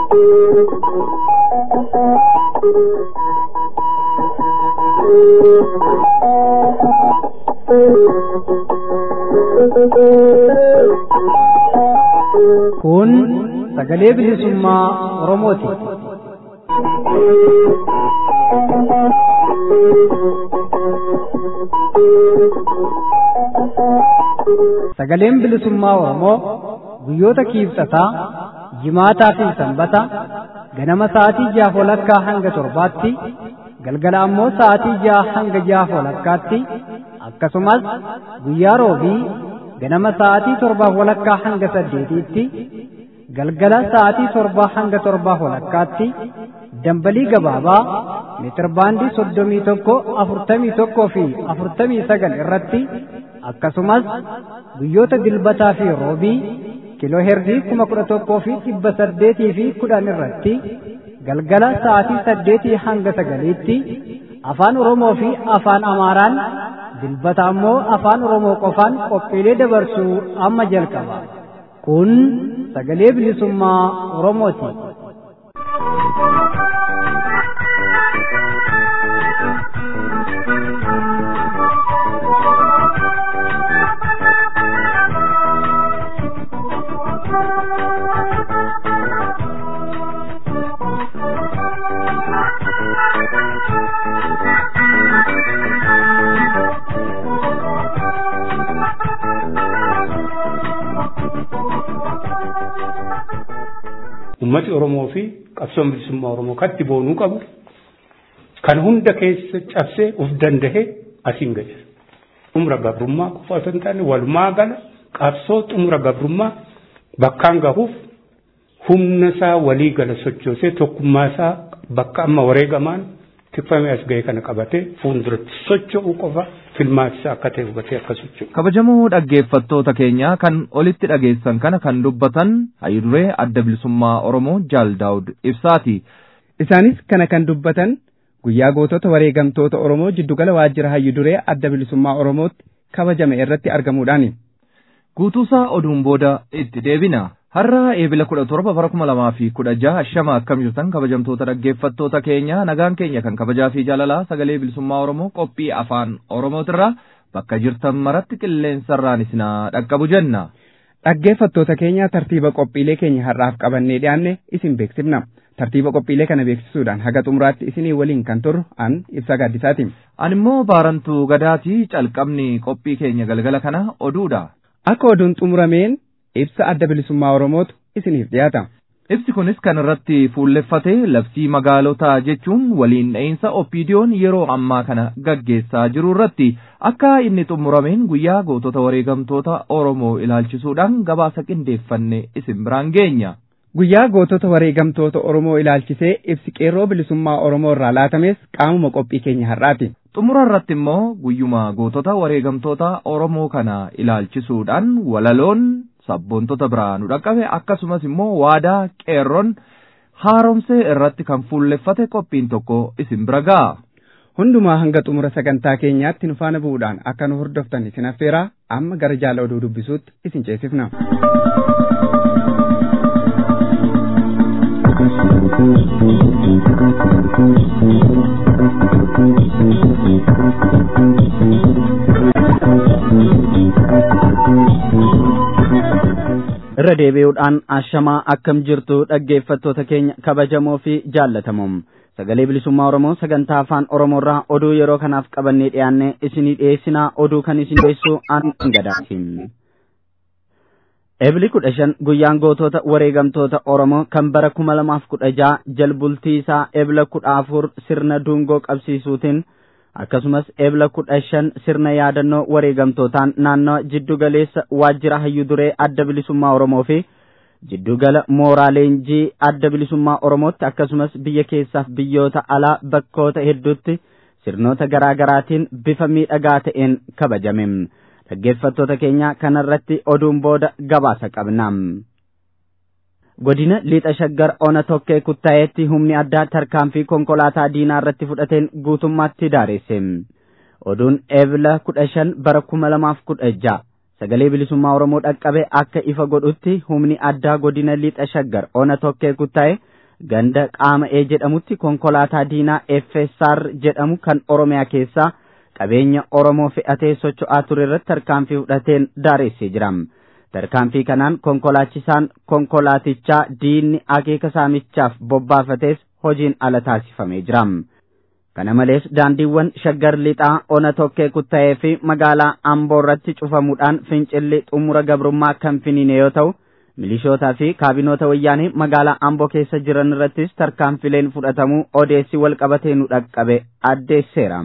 Kun sagalee bilisummaa Oromooti. Sagaleen bilisummaa Oromoo guyyoota kiibsataa, jimaataa fi sanbata ganama sa'aatii jaha walakkaa hanga torbaatti galgala ammoo sa'aatii jaha hanga jaha walakkaatti akkasumas guyyaa roobii ganama sa'aatii torbaa walakkaa hanga saddeetiitti galgala sa'aatii torbaa hanga torbaa walakkaatti dambalii gabaabaa meetirbaandii soddomii tokko afurtamii tokkoo fi afurtamii sagal irratti akkasumas guyyoota dilbataa fi roobii kiloo herdii kuma kudha tokkoo fi dhibba saddeetii fi kudhan irratti galgala sa'aatii saddeetii hanga sagaliitti afaan oromoo fi afaan amaaraan dilbata ammoo afaan oromoo qofaan qophiilee dabarsuu amma jalqaba kun sagalee bilisummaa oromooti. ummati Oromoo fi qabsoon bilisummaa Oromoo katti boonuu qabu kan hunda keessa cabsee uf danda'e asiin gadi. Xumura gabrummaa qofa osoo hin taane walumaa gala qabsoo xumura gabrummaa bakkaan gahuuf humna isaa walii gala sochoosee tokkummaa isaa bakka amma wareegamaan tikfamee as ga'e kana qabatee fuulduratti socho'uu qofa filmaatisa akka ta'e hubatee akka socho'u. kabajamoo dhaggeeffattoota keenya kan olitti dhageessan kana kan dubbatan hayyuduree adda bilisummaa oromoo jaal daawud ibsaati. Isaanis kana kan dubbatan guyyaa gootota wareegamtoota oromoo jiddugala waajjira hayyuduree adda bilisummaa oromootti kabajame irratti argamuudhaani. Guutuusaa oduun booda itti deebina. Har'a eebila kudha torba bara kuma lamaa fi kudha jaha shama akkam jirtan kabajamtoota dhaggeeffattoota keenya nagaan keenya kan kabajaa fi jaalalaa sagalee bilisummaa Oromoo qophii afaan Oromootirraa bakka jirtan maratti qilleensarraan isinaa dhaqqabu jenna. Dhaggeeffattoota keenya tartiiba qophiilee keenya har'aaf qabannee dhiyaanne isin beeksifna. Tartiiba qophiilee kana beeksisuudhaan haga xumuraatti isinii waliin kan turru an ibsa gaaddisaati. An immoo baarantuu gadaatii calqabni qophii keenya galgala kana oduudha. Akka oduun xumurameen ibsa adda bilisummaa Oromootu isiniif dhiyaata. Ibsi kunis kan irratti fuulleffate labsii magaalotaa jechuun waliin dha'iinsa oppiidiyoon yeroo ammaa kana gaggeessaa jiru irratti akka inni xumurameen guyyaa gootota wareegamtoota Oromoo ilaalchisuudhaan gabaasa qindeeffanne isin biraan geenya. Guyyaa gootota wareegamtoota Oromoo ilaalchisee ibsi qeerroo bilisummaa Oromoo irraa laatames qaamuma qophii keenya har'aati. Xumura irratti immoo guyyuma gootota wareegamtoota Oromoo kana ilaalchisuudhaan walaloon sabboontota biraa nu dhaqqabe akkasumas immoo waadaa qeerroon haaromsee irratti kan fuulleffate qophiin tokko isin bira ga'a. Hundumaa hanga xumura sagantaa keenyaatti nu faana bu'uudhaan akka nu hordoftan isin affeeraa amma gara jaala oduu dubbisuutti isin ceesifna. irra deebi'uudhaan ashamaa akkam jirtu dhaggeeffattoota keenya kabajamoo fi jaallatamoo sagalee bilisummaa oromoo sagantaa afaan oromoorraa oduu yeroo kanaaf qabannee dhiyaanne isinii dhiyeessinaa oduu kan isin dhiyeessu an gadaatiin. Ebli kudha shan guyyaan gootota wareegamtoota Oromoo kan bara kuma lamaaf kudha jaha jalbultii isaa ebla kudha afur sirna dungoo qabsiisuutiin akkasumas ebla kudha shan sirna yaadannoo wareegamtootaan naannawa jiddugaleessa waajjira hayyuduree adda bilisummaa Oromoo fi jiddugala mooraa leenjii adda bilisummaa Oromootti akkasumas biyya keessaaf biyyoota alaa bakkoota hedduutti sirnoota garaa garaatiin bifa miidhagaa ta'een kabajame. Dhaggeeffattoota keenya kanarratti oduun booda gabaasa qabna. godina lixa shaggar ona tokkee kuttaa'eetti humni addaa tarkaanfii konkolaataa diinaa irratti fudhateen guutummaatti daaresse oduun eebla kudha shan bara kuma lamaaf kudha ja'a sagalee bilisummaa oromoo dhaqqabe akka ifa godhutti humni addaa godina lixa shaggar ona tokkee kuttaa'e ganda qaama'ee jedhamutti konkolaataa diinaa FSR jedhamu kan Oromiyaa keessaa qabeenya Oromoo fe'atee socho'aa ture irratti tarkaanfii fudhateen daaressee jira. Tarkaanfii kanaan konkolaachisaan konkolaatichaa diinni akeeka saamichaaf bobbaafates hojiin ala taasifamee jira. Kana malees daandiiwwan shaggar lixaa ona tokkee kutta'ee fi magaalaa Amboo irratti cufamuudhaan fincilli xumura gabrummaa kan finiine yoo ta'u, milishootaa fi kaabinoota wayyaanee magaalaa Amboo keessa jiran irrattis tarkaanfileen fudhatamuu odeessi wal qabatee nu dhaqqabe addeesseera.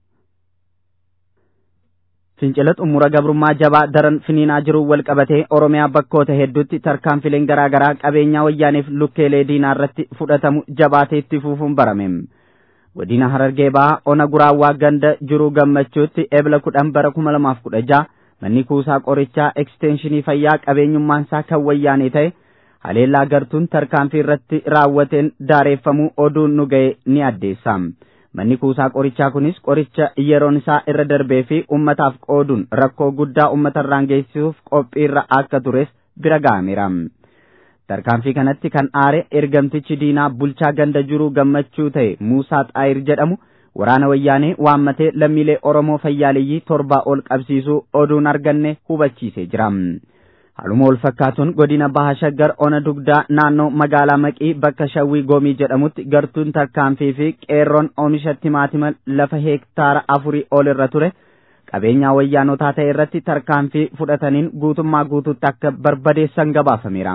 Fincila xumura gabrummaa jabaa daran finiinaa jiru wal qabatee Oromiyaa bakkoota hedduutti tarkaanfileen garaagaraa qabeenyaa wayyaaneef lukkeelee diinaa irratti fudhatamu jabaatee itti fufuun barame. Godina Harargee Bahaa ona guraawwaa ganda jiruu gammachuutti ebla kudhan bara kuma lamaaf kudha jaha manni kuusaa qorichaa ekstenshinii fayyaa qabeenyummaan isaa kan wayyaanee ta'e haleellaa gartuun tarkaanfii irratti raawwateen daareeffamuu oduun nu ga'e ni addeessa. Manni kuusaa qorichaa kunis qoricha yeroon isaa irra darbee fi ummataaf qooduun rakkoo guddaa ummata irraan geessisuuf qophiirra akka tures bira ga'ameera. Tarkaanfii kanatti kan aare ergamtichi diinaa bulchaa ganda jiruu gammachuu ta'e Muusaa Xaayir jedhamu waraana wayyaanee waammatee lammiilee Oromoo fayyaaleyyii torbaa ol qabsiisuu oduun arganne hubachiisee jira. Haaluma wal fakkaatuun godina Baha Shaggar ona dugdaa naannoo magaalaa Maqii bakka Shawwii Goomii jedhamutti gartuun tarkaanfii fi qeerroon oomisha timaatima lafa heektaara afurii ol irra ture qabeenyaa wayyaanotaa ta'e irratti tarkaanfii fudhataniin guutummaa guutuutti akka barbadeessan gabaafameera.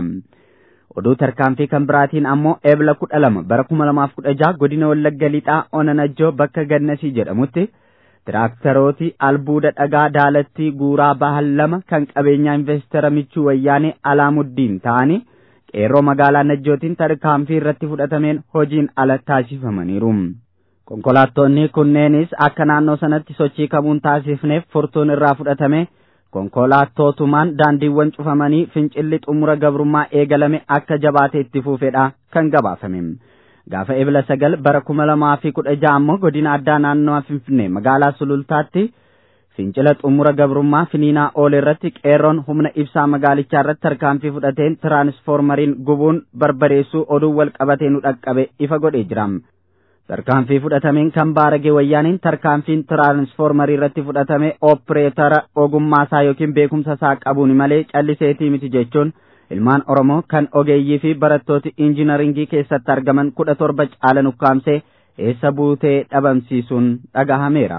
Oduu tarkaanfii kan biraatiin ammoo eebla kudha lama bara kuma lamaaf kudha jaha godina Wallagga Lixaa ona Najjoo bakka Gannasii jedhamutti tiraaktarooti albuuda dhagaa daalattii guuraa bahan lama kan qabeenyaa investara michuu wayyaanee alaamuddiin ta'anii qeerroo magaalaa Najjootiin tarkaanfii irratti fudhatameen hojiin ala taasifamaniiru. Konkolaattonni kunneenis akka naannoo sanatti sochii kamuun taasifneef furtuun irraa fudhatame konkolaattootumaan daandiiwwan cufamanii fincilli xumura gabrummaa eegalame akka jabaatee itti fufedha kan gabaafame. Gaafa ebla sagal bara kuma lamaa fi kudha ja'a ammoo godina addaa naannoo Finfinnee magaalaa Sulultaatti fincila xumura gabrummaa finiinaa oole irratti qeerroon humna ibsaa magaalichaa irratti tarkaanfii fudhateen tiraansfoormariin gubuun barbadeessuu oduu wal qabatee nu dhaqqabe ifa godhee jira. Tarkaanfii fudhatameen kan baaragee wayyaaniin tarkaanfiin tiraansfoormarii irratti fudhatame oopereetara ogummaasaa yookiin beekumsasaa qabuun malee calliseetii miti jechuun ilmaan Oromoo kan ogeeyyii fi barattooti injinaringii keessatti argaman kudha torba caalan ukkaamsee eessa buutee dhabamsiisuun dhagahameera.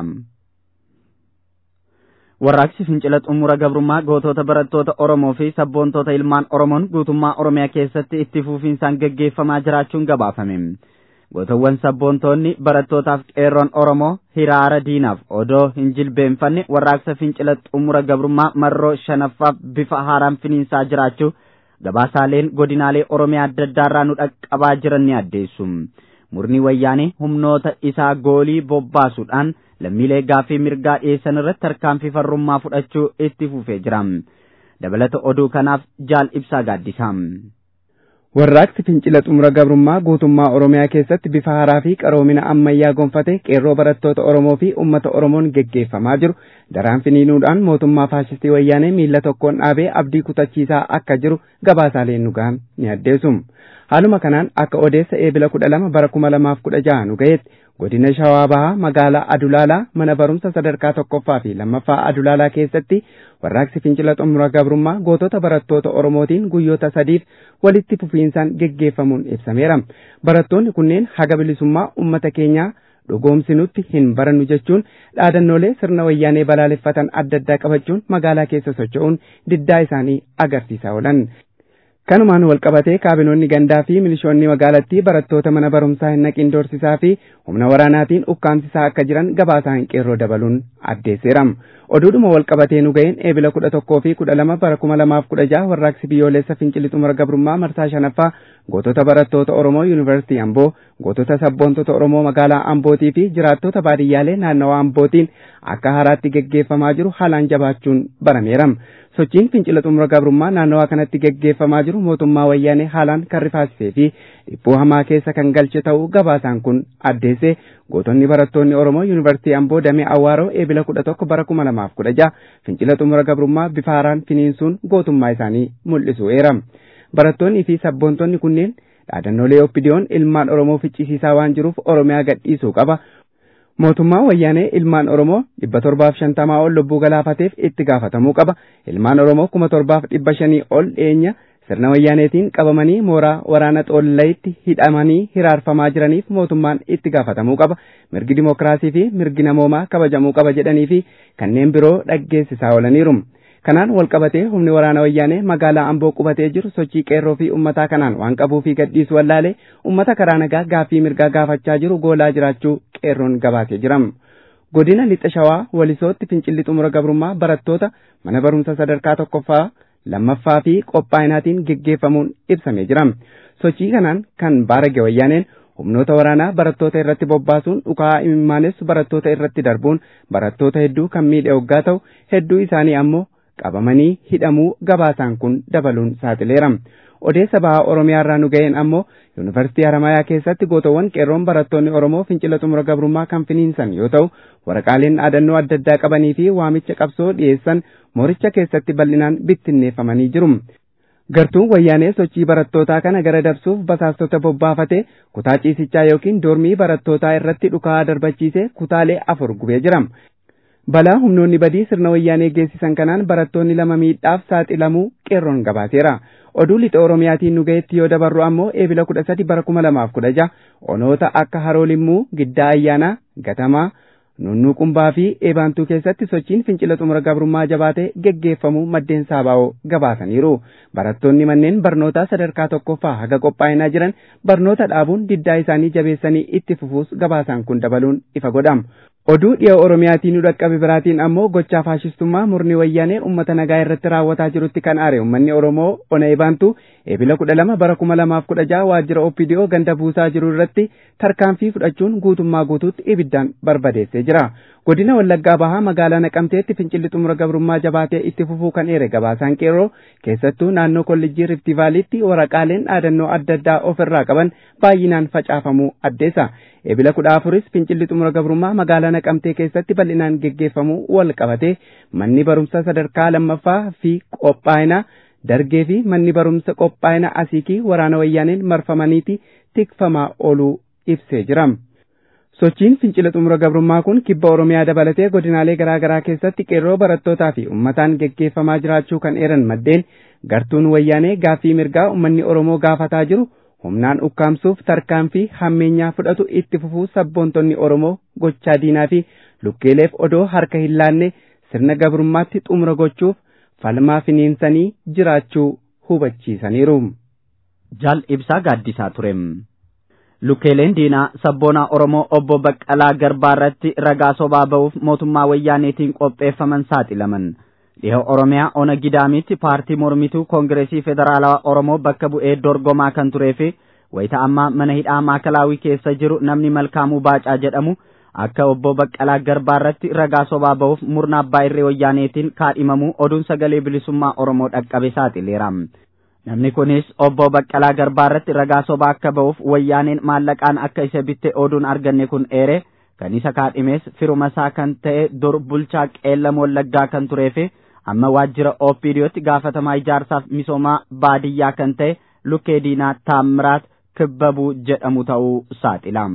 Warraaqsi fincila xumura gabrummaa gootota barattoota Oromoo fi sabboontoota ilmaan Oromoon guutummaa Oromiyaa keessatti itti fufiinsaan gaggeeffamaa jiraachuun gabaafame. Gootawwan sabboontoonni barattootaaf qeerroon Oromoo hiraara diinaaf odoo hin jilbeenfanne warraaqsa fincila xumura gabrummaa marroo shanaffaaf bifa haaraan finiinsaa jiraachuu gabaasaaleen godinaalee Oromiyaa adda addaarraa nu dhaqqabaa jiran ni addeessu. Murni wayyaanee humnoota isaa goolii bobbaasuudhaan lammiilee gaaffii mirgaa dhiyeessan irratti tarkaanfii farrummaa fudhachuu itti fufee jira. Dabalata oduu kanaaf jaal ibsaa gaaddisaa. Warraaqsi fincila xumura gabrummaa guutummaa Oromiyaa keessatti bifa haaraa fi qaroomina ammayyaa gonfate qeerroo barattoota Oromoo fi uummata Oromoon geggeeffamaa jiru daraan finiinuudhaan mootummaa faashistii wayyaanee miila tokkoon dhaabee abdii kutachiisaa akka jiru gabaasaaleen nu gahan ni addeessu. Haaluma kanaan akka odeessa eebila kudha lama bara kuma lamaaf kudha jaha nu ga'etti godina Shawaa Bahaa magaalaa Adulaalaa mana barumsa sadarkaa tokkoffaa fi lammaffaa Adulaalaa keessatti warraaqsi fincila xumura gabrummaa gootota barattoota Oromootiin guyyoota sadiif walitti fufiinsaan geggeeffamuun ibsameera. Barattoonni kunneen haga bilisummaa uummata keenyaa dhugoomsinutti hin barannu jechuun dhaadannoolee sirna wayyaanee balaaleffatan adda addaa qabachuun magaalaa keessa socho'uun diddaa isaanii agarsiisaa oolan. Kanumaan walqabatee kaabinoonni gandaa fi milishoonni magaalattii barattoota mana barumsaa hin naqin doorsisaa fi humna waraanaatiin ukkaamsisaa akka jiran gabaasaan qeerroo dabaluun addeesseera. Oduudhuma walqabatee nu ga'een eebila kudha tokkoo fi kudha lama bara kuma lamaaf kudha jaha warraaqsi biyyoolessa fincilli xumura gabrummaa marsaa shanaffaa gootota barattoota Oromoo Yuunivarsiitii Amboo, gootota sabboontota Oromoo magaalaa Ambootii fi jiraattota baadiyyaalee naannawaa Ambootiin akka haaraatti geggeeffamaa jiru haalaan jabaachuun barameera. sochiin fincila xumura gabrummaa naannawaa kanatti geggeeffamaa jiru mootummaa wayyaanee haalaan kan rifaasisee fi dhiphuu hamaa keessa kan galche ta'uu gabaasaan kun addeesse gootonni barattoonni Oromoo Yuunivarsiitii Amboo Damee Awwaaroo eebila kudha tokko bara kuma lamaaf kudha jaha fincila xumura gabrummaa bifa haaraan finiinsuun gootummaa isaanii mul'isu eera. Barattoonnii fi sabboontonni kunneen dhaadannoolee oppidiyoon ilmaan oromoo ficcisiisaa waan jiruuf oromiyaa gadhiisuu qaba mootummaa wayyaanee ilmaan oromoo dhibba torbaaf shantamaa ol lubbuu galaafateef itti gaafatamuu qaba ilmaan oromoo kuma torbaaf dhibba shanii ol dhiyeenya sirna wayyaaneetiin qabamanii mooraa waraana xoollayitti hidhamanii hiraarfamaa jiraniif mootummaan itti gaafatamuu qaba mirgi dimokiraasii fi mirgi namoomaa kabajamuu qaba jedhanii fi kanneen biroo dhaggeessisaa oolaniiru. kanaan walqabatee humni waraana wayyaanee magaalaa amboo qubatee jiru sochii qeerroo fi ummataa kanaan waan qabuu fi gadhiisu wallaalee ummata karaa nagaa gaaffii mirgaa gaafachaa jiru goolaa jiraachuu qeerroon gabaasee jiram. godina lixa shawaa walisootti fincilli xumura gabrummaa barattoota mana barumsa sadarkaa tokkoffaa lammaffaa fi qophaa'inaatiin geggeeffamuun ibsamee jira sochii kanaan kan baarage wayyaaneen humnoota waraanaa barattoota irratti bobbaasuun dhukaa imimmaanessu barattoota irratti darbuun barattoota hedduu kan miidhe hoggaa ta'u hedduu isaanii ammoo qabamanii hidhamuu gabaasaan kun dabaluun saaxileera. Odeessa bahaa Oromiyaa irraa nu ga'een ammoo Yuunivarsiitii Haramayaa keessatti gootawwan qeerroon barattoonni Oromoo fincila xumura gabrummaa kan finiinsan yoo ta'u waraqaaleen dhaadannoo adda addaa qabanii fi waamicha qabsoo dhiyeessan mooricha keessatti bal'inaan bittinneeffamanii jiru. Gartuun wayyaanee sochii barattootaa kana gara dabsuuf basaastota bobbaafatee kutaa ciisichaa yookiin doormii barattootaa irratti dhukaa darbachiisee kutaalee afur gubee jira. balaa humnoonni badii sirna wayyaanee geessisan kanaan barattoonni lama miidhaaf saaxilamuu qeerroon gabaaseera. Oduu lixa Oromiyaatiin nu ga'etti yoo dabarru ammoo eebila kudha sadi bara kuma lamaaf kudha jaha onoota akka Haroo Limmuu, Giddaa Ayyaanaa, Gatamaa, Nunnuu Qumbaa fi Eebaantuu keessatti sochiin fincila xumura gabrummaa jabaatee geggeeffamuu maddeen saabaa'oo gabaasaniiru. Barattoonni manneen barnootaa sadarkaa tokkoffaa haga qophaa'inaa jiran barnoota dhaabuun diddaa isaanii jabeessanii itti fufuus gabaasaan kun dabaluun ifa godhama. Oduu dhiya Oromiyaatiin nu dhaqqabe biraatiin ammoo gochaa faashistummaa murni wayyaanee uummata nagaa irratti raawwataa jirutti kan aare uummanni Oromoo ona eebaantu eebila kudha lama bara kuma lamaaf kudha jaha waajjira OPDO ganda buusaa jiru irratti tarkaanfii fudhachuun guutummaa guutuutti ibiddaan barbadeessee jira. Godina Wallaggaa Bahaa magaalaa Naqamteetti fincilli xumura gabrummaa jabaatee itti fufuu kan eere gabaasaan qeerroo keessattuu naannoo kolleejjii Riftivaaliitti waraqaaleen dhaadannoo adda addaa ofirraa qaban baay'inaan facaafamuu addeessa. Eebila kudha afuris fincilli xumura gabrummaa magaalaa Naqamtee keessatti bal'inaan geggeeffamuu wal qabate manni barumsa sadarkaa lammaffaa fi qophaa'ina dargee fi manni barumsa qophaa'ina asiikii waraana wayyaaneen marfamaniiti tikfamaa ooluu ibsee jira. Sochiin fincila xumura gabrummaa kun kibba Oromiyaa dabalatee godinaalee garaa garaa keessatti qeerroo barattootaa fi uummataan geggeeffamaa jiraachuu kan eeran maddeen gartuun wayyaanee gaaffii mirgaa uummanni Oromoo gaafataa jiru humnaan ukkaamsuuf tarkaanfii hammeenyaa fudhatu itti fufuu sabboontonni Oromoo gochaa diinaa fi lukkeeleef odoo harka hin laanne sirna gabrummaatti xumura gochuuf falmaa finiinsanii jiraachuu hubachiisaniiru. Jaal ibsaa gaaddisaa ture. Lukkeeleen diinaa sabboonaa Oromoo obbo Baqqalaa Garbaa irratti ragaa sobaa ba'uuf mootummaa wayyaaneetiin qopheeffaman saaxilaman. Dhiha Oromiyaa ona gidaamitti paartii mormituu Koongireesii Federaalawaa Oromoo bakka bu'ee dorgomaa kan turee fi wayita ammaa mana hidhaa maakalaawii keessa jiru namni Malkaamuu Baacaa jedhamu akka obbo Baqqalaa Garbaa irratti ragaa sobaa ba'uuf murna abbaa irree wayyaaneetiin kaadhimamuu oduun sagalee bilisummaa Oromoo dhaqqabe saaxileera. Namni kunis obbo Baqqalaa Garbaa irratti ragaa sobaa akka ba'uuf wayyaaneen maallaqaan akka isa bitte oduun arganne kun eere kan isa kaadhimes firuma isaa kan ta'e dur bulchaa qeellam wallaggaa kan turee fi amma waajjira OPDOtti gaafatamaa ijaarsaaf misoomaa baadiyyaa kan ta'e lukkee diinaa taammiraat kibbabuu jedhamu ta'uu saaxila.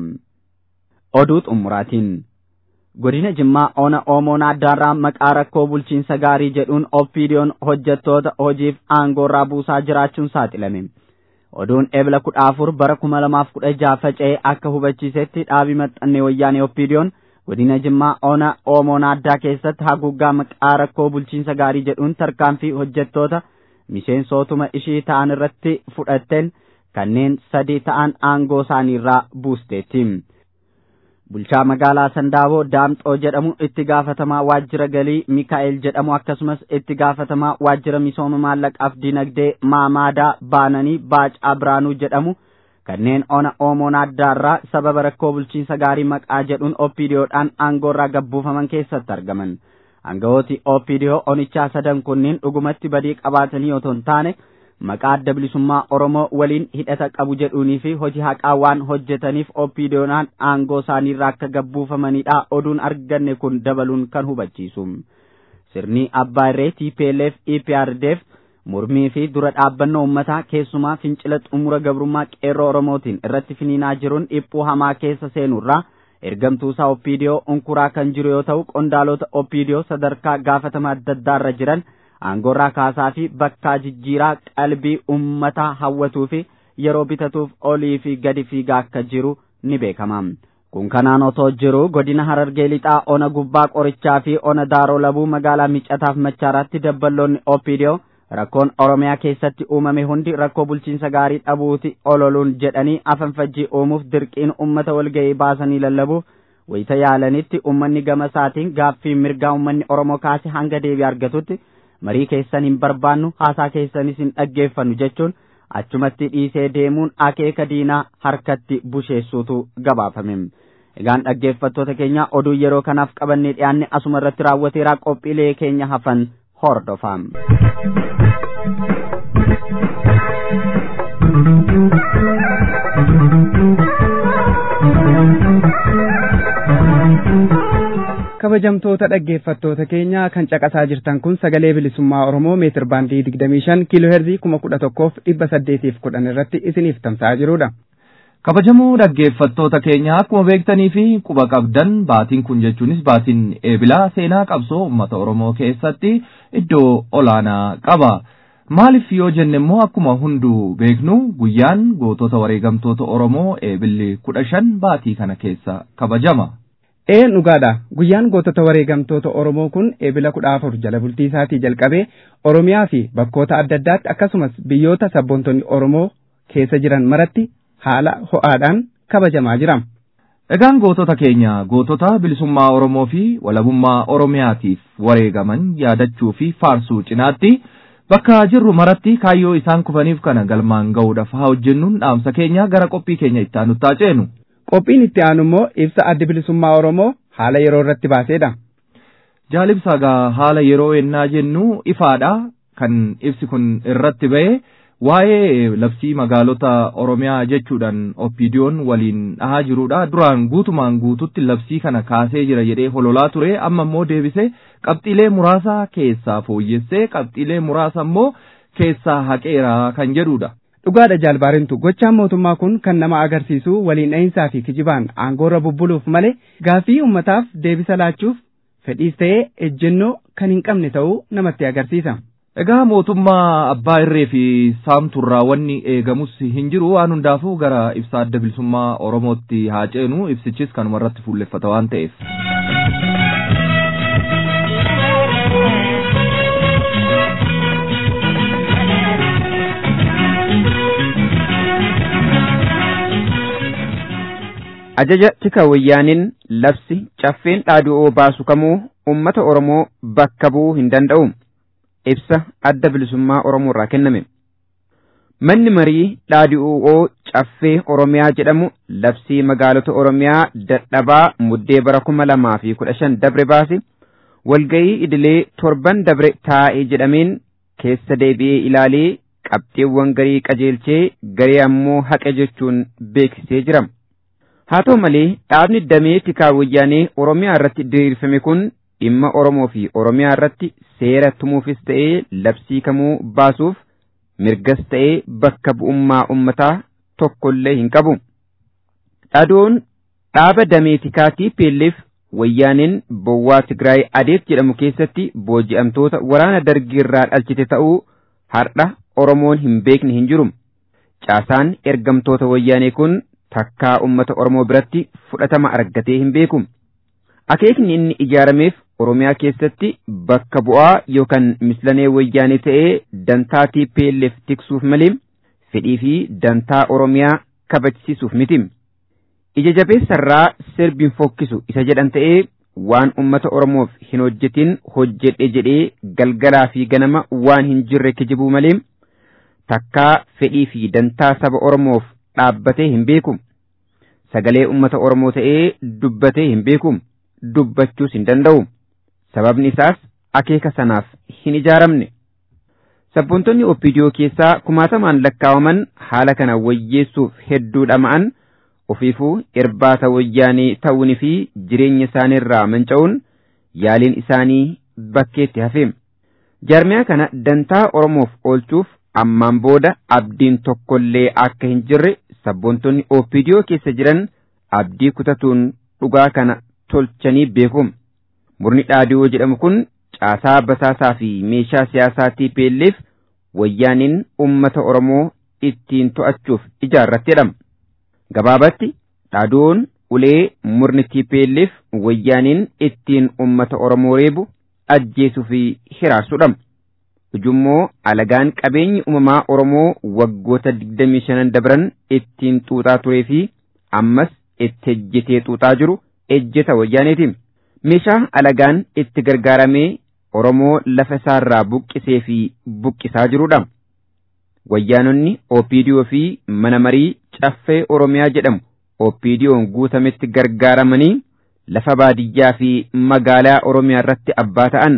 Oduu xumuraatiin godina Jimmaa ona Oomoon addaarraa maqaa rakkoo bulchiinsa gaarii jedhuun OPDO'n hojjettoota hojiif aangoorraa buusaa jiraachuun saaxilame. Oduun ebla kudha afur bara kuma lamaaf kudha jaha faca'ee akka hubachiisetti dhaabii maxxannee wayyaanee OPDO'n godina Jimmaa ona Oomoon addaa keessatti haguuggaa maqaa rakkoo bulchiinsa gaarii jedhuun tarkaanfii hojjettoota miseensotuma ishii ta'an irratti fudhatteen kanneen sadii ta'an aangoo isaaniirraa buusteetti. Bulchaa magaalaa Sandaaboo Daamxoo jedhamu itti gaafatamaa waajjira galii Mikaa'el jedhamu akkasumas itti gaafatamaa waajjira misooma maallaqaaf dinagdee Maamaadaa Baananii Baacaa Biraanuu jedhamu kanneen ona Oomoon addaarraa sababa rakkoo bulchiinsa gaarii maqaa jedhuun OPDO'dhaan aangoorraa gabbuufaman keessatti argaman. Aangawooti OPDO onichaa sadan kunniin dhugumatti badii qabaatanii otoo hin taane maqaa adda bilisummaa Oromoo waliin hidhata qabu jedhuunii fi hojii haqaa waan hojjetaniif OPDO'dhaan aangoo isaaniirraa akka gabbuufamanidha oduun arganne kun dabaluun kan hubachiisu. Sirni Abbaa Irree TPLF EPRDF mormii fi dura dhaabbannoo uummataa keessumaa fincila xumura gabrummaa qeerroo oromootiin irratti finiinaa jiruun dhiphuu hamaa keessa seenurraa ergamtuusaa oppiidiyoo unkuraa kan jiru yoo ta'u qondaalota oppiidiyoo sadarkaa gaafatama adda addaarra jiran aangoorraa kaasaa fi bakkaa jijjiiraa qalbii uummataa hawwatuu fi yeroo bitatuuf olii fi gadi fiigaa akka jiru ni beekama. kun kanaan otoo jiru godina harargee lixaa ona gubbaa qorichaa fi ona daaroo labuu magaalaa miccataaf machaaraatti dabballoonni opidiyoo rakkoon oromiyaa keessatti uumame hundi rakkoo bulchiinsa gaarii dhabuuti ololuun jedhanii afanfajjii uumuuf dirqiin ummata walga'ii baasanii lallabuuf wayita yaalanitti ummanni gama isaatiin gaaffii mirgaa ummanni oromoo kaase hanga deebii argatutti marii keessan hin barbaannu haasaa keessanis hin dhaggeeffannu jechuun achumatti dhiisee deemuun akeeka diinaa harkatti busheessuutu gabaafame. Egaan dhaggeeffattoota keenya oduu yeroo kanaaf qabannee dhiyaanne asuma irratti raawwateeraa qophiilee keenya hafan hordofaa. kabajamtoota dhaggeeffattoota keenya kan caqasaa jirtan kun sagalee bilisummaa oromoo meetir baandii digdamii shan kiiloo heerzii kuma kudha tokkoof dhibba saddeetiif kudhan irratti isiniif tamsa'aa jirudha. kabajamoo dhaggeeffattoota keenya akkuma beektanii fi quba qabdan baatiin kun jechuunis baatiin eebilaa seenaa qabsoo uummata oromoo keessatti iddoo olaanaa qaba. maaliif yoo jenne immoo akkuma hunduu beeknu guyyaan gootota wareegamtoota oromoo eebilli kudha shan baatii kana keessa kabajama. Ee dhugaadha guyyaan gootota wareegamtoota Oromoo kun eebila kudha afur jala bultii isaatii jalqabee Oromiyaa fi bakkoota adda addaatti akkasumas biyyoota sabboontonni Oromoo keessa jiran maratti haala ho'aadhaan kabajamaa jira. Egaan gootota keenya gootota bilisummaa Oromoo fi walabummaa Oromiyaatiif wareegaman yaadachuu fi faarsuu cinaatti bakka jirru maratti kaayyoo isaan kufaniif kana galmaan ga'uudhaaf haa hojjennuun dhaamsa keenya gara qophii keenya itti aanutti ceenu. Qophiin itti aanu immoo ibsa addi bilisummaa Oromoo haala yeroo irratti baaseedha. Jaalibsa gaa haala yeroo ennaa jennu ifaadha kan ibsi kun irratti ba'e waa'ee labsii magaalota Oromiyaa jechuudhaan oppiidiyoon waliin dhahaa jirudha. Duraan guutumaan guututti labsii kana kaasee jira jedhee hololaa ture amma immoo deebisee qabxiilee muraasa keessaa fooyyessee qabxiilee muraasa immoo keessaa haqeera kan jedhudha. Dhugaadha jaalbaarintu gochaan mootummaa kun kan nama agarsiisu waliin dhahinsaa fi kijibaan aangoorra bubbuluuf malee gaaffii ummataaf deebisa laachuuf fedhiis ta'ee ejjennoo kan hin qabne ta'uu namatti agarsiisa. Egaa mootummaa abbaa irree fi saamturraa wanni eegamus hin jiru waan hundaafuu gara ibsa adda bilisummaa Oromootti haa ceenu ibsichis kanuma irratti fuulleffata waan ta'eef. ajaja tika wayyaaniin labsi caffeen dhaaduu baasu kamuu ummata Oromoo bakka bu'uu hin danda'u. Ibsa adda bilisummaa Oromoo irraa kenname. Manni marii dhaaduu caffee Oromiyaa jedhamu labsii magaalota Oromiyaa dadhabaa muddee bara kuma lamaa fi kudha shan dabre baase walga'ii idilee torban dabre taa'ee jedhameen keessa deebi'ee ilaalee qabxiiwwan garii qajeelchee garee ammoo haqe jechuun beeksisee jira. haa ta'u malee dhaabni damee tikaa wayyaanee oromiyaa irratti diriirfame kun dhimma oromoo fi oromiyaa irratti seera tumuufis ta'ee labsii kamuu baasuuf mirgas ta'ee bakka bu'ummaa ummataa tokkollee hin qabu. Dhaaduun dhaaba damee tikaatii peelleef wayyaaneen bowwaa Tigraay adeet jedhamu keessatti booji'amtoota waraana dargiirraa dhalchite ta'uu har'a Oromoon hin beekne hin jiru. Caasaan ergamtoota wayyaanee kun takkaa ummata Oromoo biratti fudhatama argatee hin beeku. Akeekni inni ijaarameef Oromiyaa keessatti bakka bu'aa yookaan mislanee wayyaanee ta'ee dantaa TPLF tiksuuf malee fedhii fi dantaa Oromiyaa kabachisiisuuf miti. Ija jabeessarraa sirbiin fokkisu isa jedhan ta'ee waan ummata Oromoof hin hojjetin hojjedhe jedhee galgalaa fi ganama waan hin jirre kijibuu malee takkaa fedhii fi dantaa saba Oromoof dhaabbatee hin beeku. Sagalee ummata Oromoo ta'ee dubbatee hin beeku. Dubbachuus hin danda'u. Sababni isaas akeeka sanaaf hin ijaaramne. Sabboontonni Oppidiyoo keessaa kumaatamaan lakkaawaman haala kana wayyeessuuf hedduu dhama'an ofiifuu irbaata wayyaanii ta'uunii fi jireenya isaaniirraa manca'uun yaaliin isaanii bakkeetti hafe. Jaarmiyaa kana dantaa Oromoof oolchuuf ammaan booda abdiin tokkollee akka hin jirre sabboontonni OPDO keessa jiran abdii kutatuun dhugaa kana tolchanii beeku. Murni dhaadiyoo jedhamu kun caasaa basaasaa fi meeshaa siyaasaa TPLF wayyaaniin uummata Oromoo ittiin to'achuuf ijaarrattedha. Gabaabatti dhaadiyoon ulee murni TPLF wayyaaniin ittiin uummata Oromoo reebu ajjeesuu fi hiraasudha. Ujummoo alagaan qabeenyi uumamaa Oromoo waggoota 25 dabran ittiin xuuxaa turee fi ammas itti ejjetee xuuxaa jiru ejjeta wayyaaneeti. Meeshaa alagaan itti gargaaramee Oromoo lafa isaarraa buqqisee fi buqqisaa jirudha. Wayyaanonni OPDO fi mana marii caffee Oromiyaa jedhamu OPDO'n guutametti gargaaramanii lafa baadiyyaa fi magaalaa Oromiyaa irratti abbaa ta'an.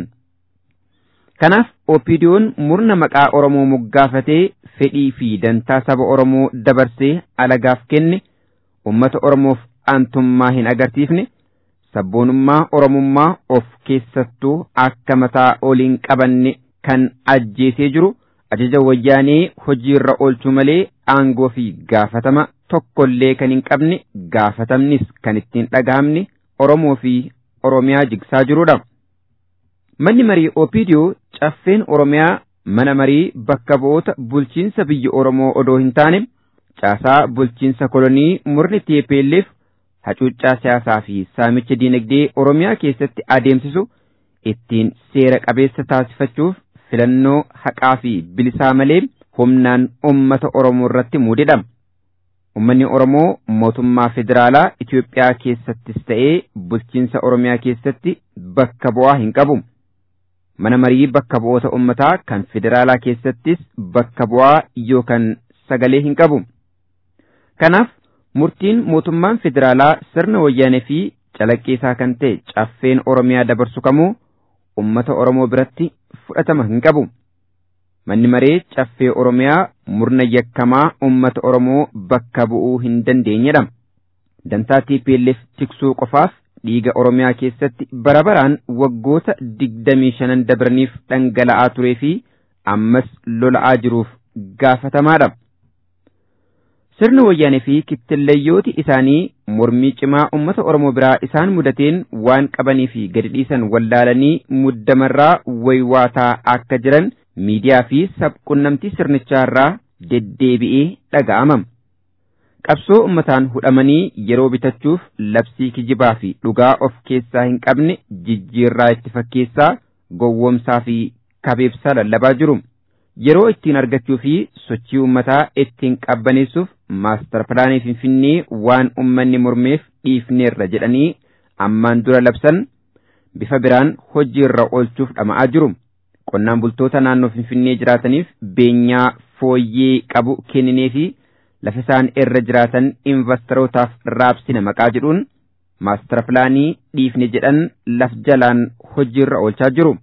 Kanaaf OPDO'n murna maqaa Oromoo moggaafatee fedhii fi dantaa saba Oromoo dabarsee alagaaf kenne uummata Oromoof aantummaa hin agarsiifne sabboonummaa Oromummaa of keessattuu akka mataa oliin qabanne kan ajjeesee jiru ajaja wayyaanee hojiirra oolchuu malee aangoo fi gaafatama tokkollee kan hin qabne gaafatamnis kan ittiin dhagahamne Oromoo fi Oromiyaa jigsaa jirudha. Manni marii OPDO caffeen Oromiyaa mana marii bakka bu'oota bulchiinsa biyya Oromoo odoo hin taane caasaa bulchiinsa kolonii murni TPLF hacuuccaa siyaasaa fi saamicha diinagdee Oromiyaa keessatti adeemsisu ittiin seera qabeessa taasifachuuf filannoo haqaa fi bilisaa malee humnaan uummata Oromoo irratti muudedha. Uummanni Oromoo mootummaa federaalaa Itoophiyaa keessattis ta'ee bulchiinsa Oromiyaa keessatti bakka bu'aa hin qabu. Mana marii bakka bu'oota uummataa kan federaalaa keessattis bakka bu'aa yookaan sagalee hin qabu. Kanaaf murtiin mootummaan federaalaa sirna wayyaanee fi calaqqeesaa kan ta'e caffeen Oromiyaa dabarsu kamuu uummata Oromoo biratti fudhatama hin qabu. Manni maree caffee Oromiyaa murna yakkamaa uummata Oromoo bakka bu'uu hin dandeenyedha. Dantaa TPLF tiksuu qofaaf dhiiga Oromiyaa keessatti bara baraan waggoota digdamii shanan dabraniif dhangala'aa turee fi ammas lola'aa jiruuf gaafatamaadha. Sirna wayyaanee fi kittilleeyyooti isaanii mormii cimaa uummata Oromoo biraa isaan mudateen waan qabanii fi gadi dhiisan wallaalanii muddamarraa waywaataa akka jiran miidiyaa fi sabqunnamtii sirnichaarraa deddeebi'ee dhaga'ama. Qabsoo uummataan hudhamanii yeroo bitachuuf labsii kijibaa fi dhugaa of keessaa hin qabne jijjiirraa itti fakkeessaa gowwomsaa fi kabeebsaa lallabaa jiru. Yeroo ittiin argachuu fi sochii uummataa ittiin qabbaneessuuf maastar pilaanii Finfinnee waan uummanni mormeef dhiifneerra jedhanii ammaan dura labsan bifa biraan hojiirra oolchuuf dhama'aa jiru. Qonnaan bultoota naannoo Finfinnee jiraataniif beenyaa fooyyee qabu kenninee fi lafa isaan irra jiraatan investorotaaf raabsina maqaa jedhuun maastar pilaanii dhiifne jedhan laf jalaan hojiirra oolchaa jiru.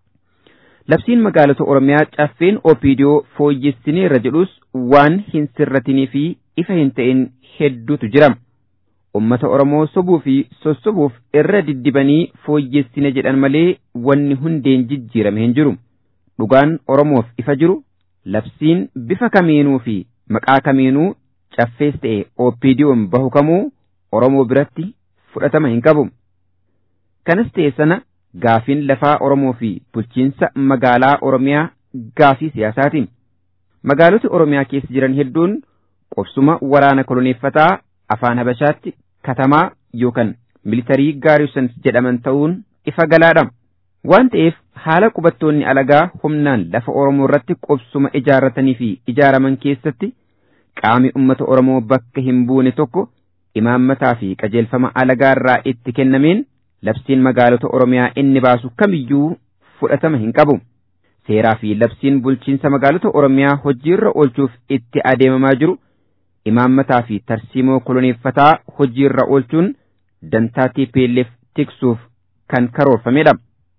Labsiin magaalota Oromiyaa caffeen OPDO fooyyessineerra jedhus waan hin sirratinii fi ifa hin ta'in hedduutu jira. Ummata Oromoo sobuu fi sossobuuf irra diddibanii fooyyessine jedhan malee wanni hundeen jijjiirame hin jiru. Dhugaan Oromoof ifa jiru labsiin bifa kamiinuu fi maqaa kamiinuu caffees ta'e OPDO'n bahu kamuu Oromoo biratti fudhatama hin qabu. Kanas ta'e sana gaafiin lafaa Oromoo fi bulchiinsa magaalaa Oromiyaa gaafii siyaasaati. Magaaloti Oromiyaa keessa jiran hedduun qubsuma waraana koloneeffataa afaan Habashaatti katamaa yookaan militarii gaariusans jedhaman ta'uun ifa galaadha. Waan ta'eef haala qubattoonni alagaa humnaan lafa Oromoo irratti qubsuma ijaarratanii fi ijaaraman keessatti qaami uummata Oromoo bakka hin buune tokko imaammataa fi qajeelfama alagaa irraa itti kennameen labsiin magaalota Oromiyaa inni baasu kamiyyuu fudhatama hin qabu. Seeraa fi labsiin bulchiinsa magaalota Oromiyaa hojiirra oolchuuf itti adeemamaa jiru imaammataa fi tarsiimoo koloneeffataa hojiirra oolchuun dantaa TPLF tiksuuf kan karoorfamedha.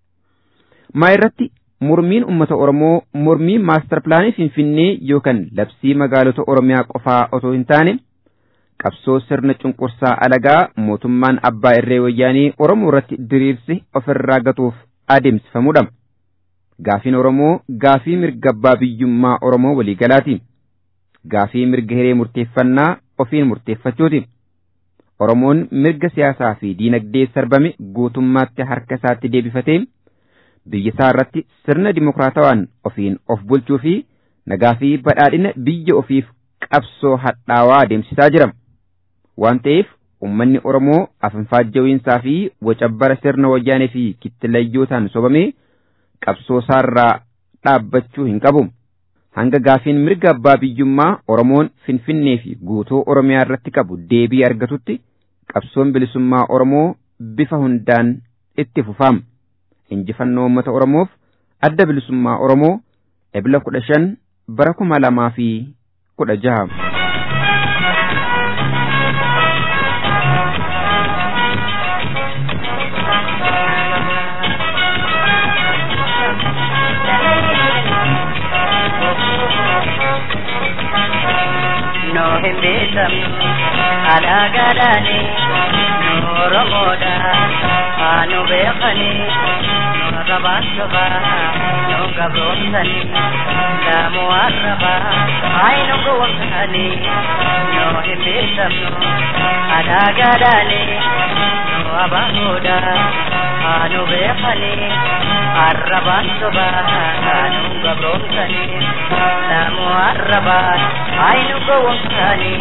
Maa irratti mormiin uummata Oromoo mormii maastar pilaanii Finfinnee yookaan labsii magaalota Oromiyaa qofaa otoo hin taane qabsoo sirna cunqursaa alagaa mootummaan abbaa irree wayyaanii Oromoo irratti diriirsi ofirraa gatuuf adeemsifamudha. Gaafiin Oromoo gaafii mirga abbaa biyyummaa Oromoo waliigalaati. Gaafii mirga hiree murteeffannaa ofiin murteeffachuuti. Oromoon mirga siyaasaa fi diinagdee sarbame guutummaatti harka isaatti deebifatee biyya isaa irratti sirna dimokiraatawaan ofiin of bulchuu fi nagaa fi badhaadhina biyya ofiif qabsoo hadhaawaa adeemsisaa jira. Waan ta'eef uummanni Oromoo afanfaajjawiinsaa fi wacabbara sirna wayyaanee fi kittilayyootaan sobamee qabsoo isaarraa dhaabbachuu hin qabu. Hanga gaafiin mirga abbaa biyyummaa Oromoon Finfinnee fi guutuu Oromiyaa irratti qabu deebii argatutti qabsoon bilisummaa Oromoo bifa hundaan itti fufama. Injifannoo uummata Oromoof adda bilisummaa Oromoo ebila kudha shan bara kuma lamaa fi kudha jaha. no hin beekamnu alaagaadhaani nu oromoodha haa nu beekani nu rabaasaba nu gabroomsani laamu arraba hayi nu gowwomsani no hin beekamnu alaagaadhaani nu abaahoodha haa nu beekani arrabaasoba nu gabroomsani laamu arraba hayi nu gowwomsani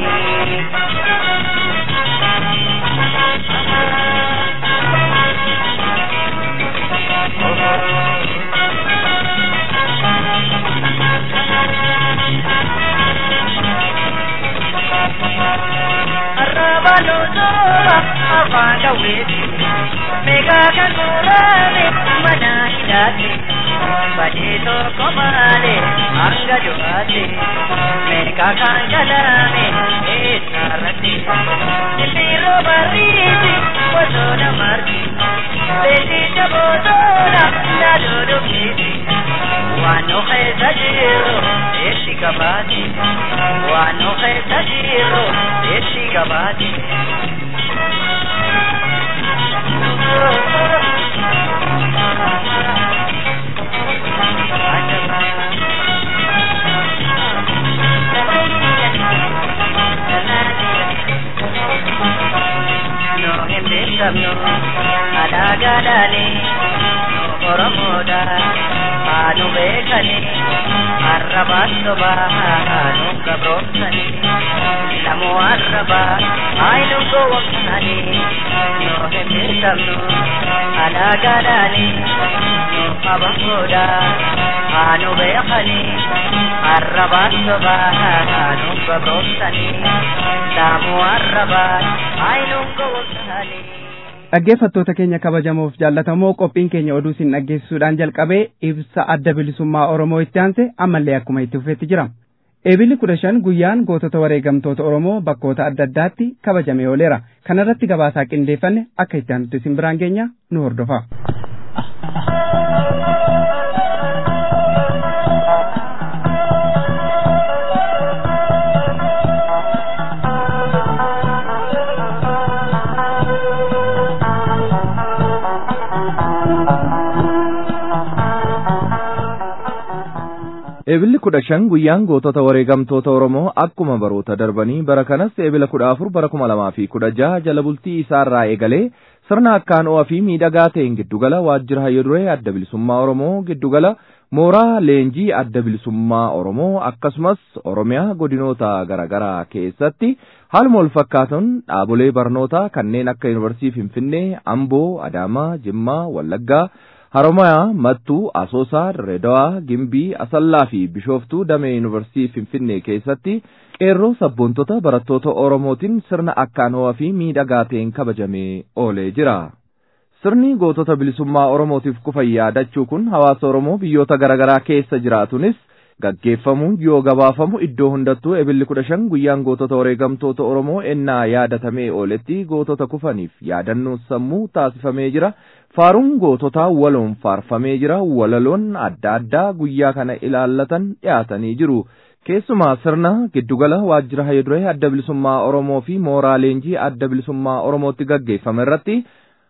Arrabaluzoba afanga wezi Mega kagurane mana hidati Badito komale anga duate Mega kanjalame esarati Niliro bariti Bozola marti Bendita bozola Nadodo kiti Wano kheza jiro Eshi kabati Wano kheza jiro Eshi kabati No hin beekamnu alaagaadhaani nu oromoodha haa nu beekani arrabaan soba haa nu gabroomsani lamu arraba haa nu gowwomsani no hin beekamnu alaagaadhaani nu abahoodha haa nu beekani arrabaan soba haa nu gabroomsani lamu arraba haa nu gowwomsani. Dhaggeeffattoota keenya kabajamoof jaallatamoo qophiin keenya oduu isin dhaggeessisuudhaan jalqabee ibsa adda bilisummaa Oromoo itti aanse ammallee akkuma itti fufeetti jira. Eebilli kudha shan guyyaan gootota wareegamtoota Oromoo bakkoota adda addaatti kabajamee ooleera. Kanarratti gabaasaa qindeeffanne akka itti aanutti isin biraan geenya nu hordofa. Eebilli kudha shan guyyaan gootota wareegamtoota Oromoo akkuma baroota darbanii bara kanas eebila kudha afur bara kuma lamaa fi kudha jaha jala bultii isaarraa eegalee sirna akkaan ho'aa fi miidhagaa ta'een giddugala waajjira hayyo duree adda bilisummaa Oromoo giddugala mooraa leenjii adda bilisummaa Oromoo akkasumas Oromiyaa godinoota garaagaraa keessatti haaluma wal fakkaatuun dhaabolee barnootaa kanneen akka Yuunivarsiitii Finfinnee, Amboo, Adaamaa, Jimmaa, Wallaggaa, Haromayaa, Mattuu, Asoosaa, Dirreedawaa, Gimbii, Asallaa fi Bishooftuu damee Yuunivarsiitii Finfinnee keessatti qeerroo sabboontota barattoota Oromootiin sirna akkaan ho'aa fi miidhagaa ta'een kabajamee oolee jira. Sirni gootota bilisummaa Oromootiif kufan yaadachuu kun hawaasa Oromoo biyyoota garaagaraa keessa jiraatunis gaggeeffamuun yoo gabaafamu iddoo hundattuu ebilli kudha shan guyyaan gootota wareegamtoota Oromoo ennaa yaadatamee ooletti gootota kufaniif yaadannoo sammuu taasifamee jira. Faaruun goototaa waloon faarfamee jira. Walaloon adda addaa guyyaa kana ilaallatan dhiyaatanii jiru. Keessumaa sirna giddugala waajjira hayyo-duree adda bilisummaa Oromoo fi mooraa leenjii adda bilisummaa Oromootti gaggeeffame irratti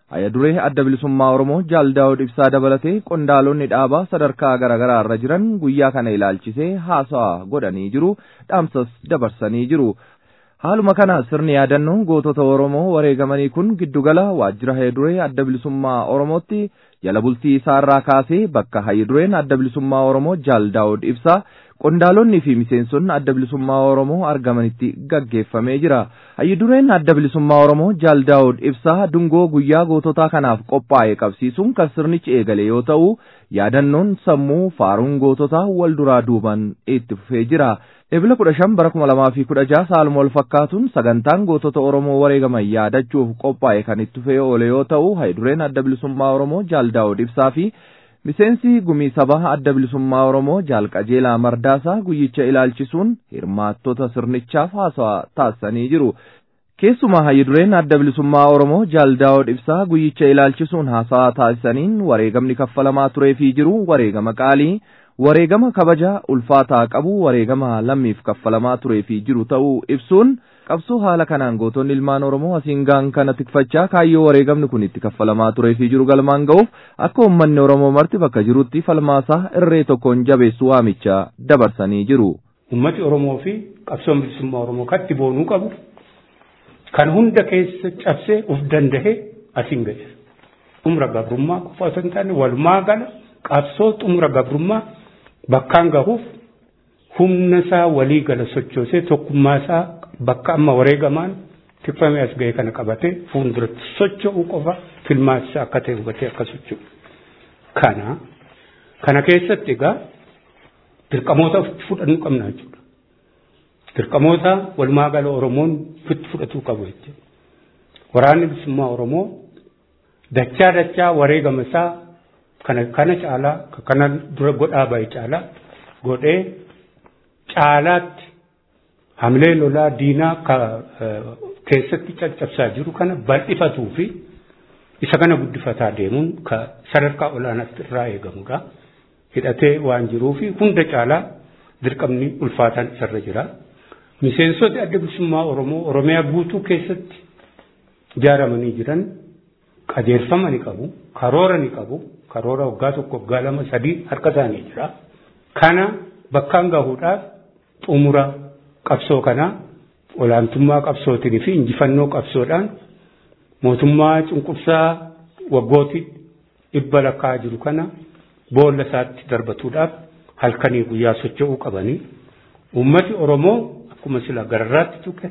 Hayya duree adda bilisummaa Oromoo Jaal Daawud Ibsaa dabalatee qondaalonni dhaabaa sadarkaa garaa irra jiran guyyaa kana ilaalchisee haasawaa godhanii jiru dhaamsas dabarsanii jiru. Haaluma kana sirni yaadannoo gootota Oromoo wareegamanii kun giddugala waajjira hayiduree adda bilisummaa Oromootti jala bultii isaarraa kaasee bakka hayidureen adda bilisummaa Oromoo Jaal Daawud Ibsaa qondaalonni fi miseensonni adda bilisummaa Oromoo argamanitti gaggeeffamee jira. Hayidureen adda bilisummaa Oromoo Jaal Daawud Ibsaa dungoo guyyaa goototaa kanaaf qophaa'e qabsiisuun kan sirnichi eegale yoo ta'u yaadannoon sammuu faaruun goototaa wal duraa duuban itti fufee jira. Ebila kudha shan bara kuma lamaa fi kudha jaha saaluma wal fakkaatuun sagantaan gootota Oromoo wareegaman yaadachuuf qophaa'e kan itti fufee oole yoo ta'u hayidureen adda bilisummaa Oromoo Jaal Daawud Ibsaa fi miseensi gumii sabaa adda bilisummaa Oromoo Jaal Qajeelaa Mardaasaa guyyicha ilaalchisuun hirmaattota sirnichaaf haasawaa taasisanii jiru. Keessumaa hayidureen adda bilisummaa Oromoo Jaal Daawud Ibsaa guyyicha ilaalchisuun haasawaa taasisaniin wareegamni kaffalamaa turee fi jiru wareegama qaalii wareegama kabaja ulfaataa qabu wareegama lammiif kaffalamaa turee fi jiru ta'uu ibsuun qabsoo haala kanaan gootonni ilmaan Oromoo asiin gaan kana tikfachaa kaayyoo wareegamni kun itti kaffalamaa turee fi jiru galmaan ga'uuf akka uummanni Oromoo marti bakka jirutti falmaasaa irree tokkoon jabeessu waamicha dabarsanii jiru. Uummati Oromoo fi qabsoon bilisummaa Oromoo katti boonuu qabu kan hunda keessa cabsee uf danda'e asiin ga'e. Xumura gabrummaa qofa osoo hin taane walumaa gala qabsoo xumura gabrummaa bakkaan gahuuf humna isaa walii gala sochoosee tokkummaa isaa bakka amma wareegamaan tikfamee as ga'e kana qabatee fuulduratti socho'uu qofa filmaatisaa akka ta'e hubatee akka socho'u. Kana kana keessatti egaa dirqamoota fudhannu qabna jechuudha. Dirqamoota walumaa gala Oromoon fitti fudhatuu qabu jechuudha. Waraanni bilisummaa Oromoo dachaa dachaa wareegama isaa kana kana caalaa kana dura godhaa bahe caalaa godhee caalaatti hamilee lolaa diinaa ka keessatti caccabsaa jiru kana bal'ifatuu fi isa kana guddifataa deemuun ka sadarkaa olaanaatti irraa eegamudha. Hidhatee waan jiruu fi hunda caalaa dirqamni ulfaataan isarra jira. Miseensoti adda bilisummaa Oromoo Oromiyaa guutuu keessatti ijaaramanii jiran qajeelfama ni qabu, karoora ni qabu, karoora waggaa tokko waggaa lama sadii harka isaanii jira. Kana bakkaan gahuudhaaf xumura qabsoo kanaa olaantummaa qabsootiin fi injifannoo qabsoodhaan mootummaa cunqursaa waggootii dhibba lakkaa jiru kana boolla isaatti darbatuudhaaf halkanii guyyaa socho'uu qabanii ummati Oromoo akkuma sila gararraatti tuqe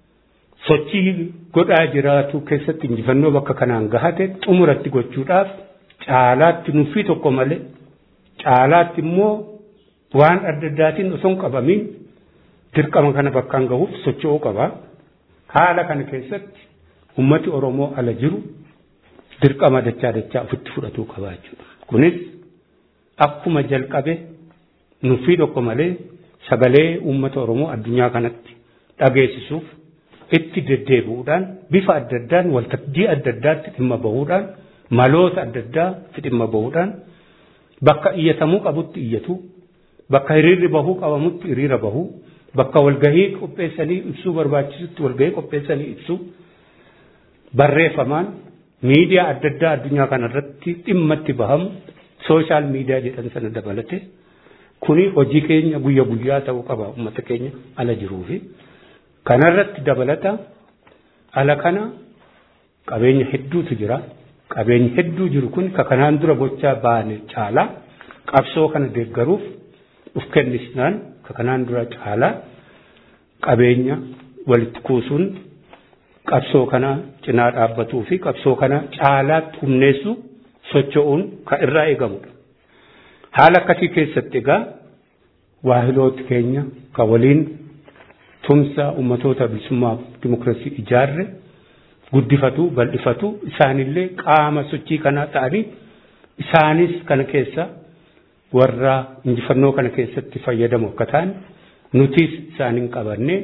sochii godhaa jiraatu keessatti injifannoo bakka kanaan gahate xumuratti gochuudhaaf caalaatti nuffii tokko malee caalaatti immoo waan adda addaatiin osoo hin qabamin dirqama kana bakkaan gahuuf socho'uu qaba. Haala kana keessatti ummati Oromoo ala jiru dirqama dachaa dachaa ofitti fudhatuu qaba jechuudha. Kunis akkuma jalqabe nuffii tokko malee sagalee uummata Oromoo addunyaa kanatti dhageessisuuf itti deddeebi'uudhaan bifa adda addaan waltajjii adda addaatti dhimma bahuudhaan maloota adda addaatti dhimma bahuudhaan bakka iyyatamuu qabutti iyyatu bakka hiriirri bahuu qabamutti hiriira bahuu bakka walgahii qopheessanii ibsuu barbaachisutti walgahii qopheessanii ibsuu barreeffamaan miidiyaa adda addaa addunyaa kanarratti dhimma itti bahamu sooshaal miidiyaa jedhan sana dabalate kuni hojii keenya guyya guyyaa ta'uu qaba uummata keenya ala jiruu fi kanarratti dabalata ala kana qabeenya hedduutu jira qabeenyi hedduu jiru kun ka kanaan dura gochaa baane caalaa qabsoo kana deeggaruuf uf kennisnaan ka kanaan dura caalaa qabeenya walitti kuusuun qabsoo kana cinaa dhaabbatuu fi qabsoo kana caalaatti humneessu socho'uun ka irraa eegamudha. Haala akkasii keessatti egaa waahilooti keenya ka waliin tumsa ummatoota bilisummaa dimokiraasii ijaarre guddifatu bal'ifatu isaanillee qaama sochii kanaa ta'anii isaanis kana keessa warra injifannoo kana keessatti fayyadamu akka ta'an nutis isaaniin qabanne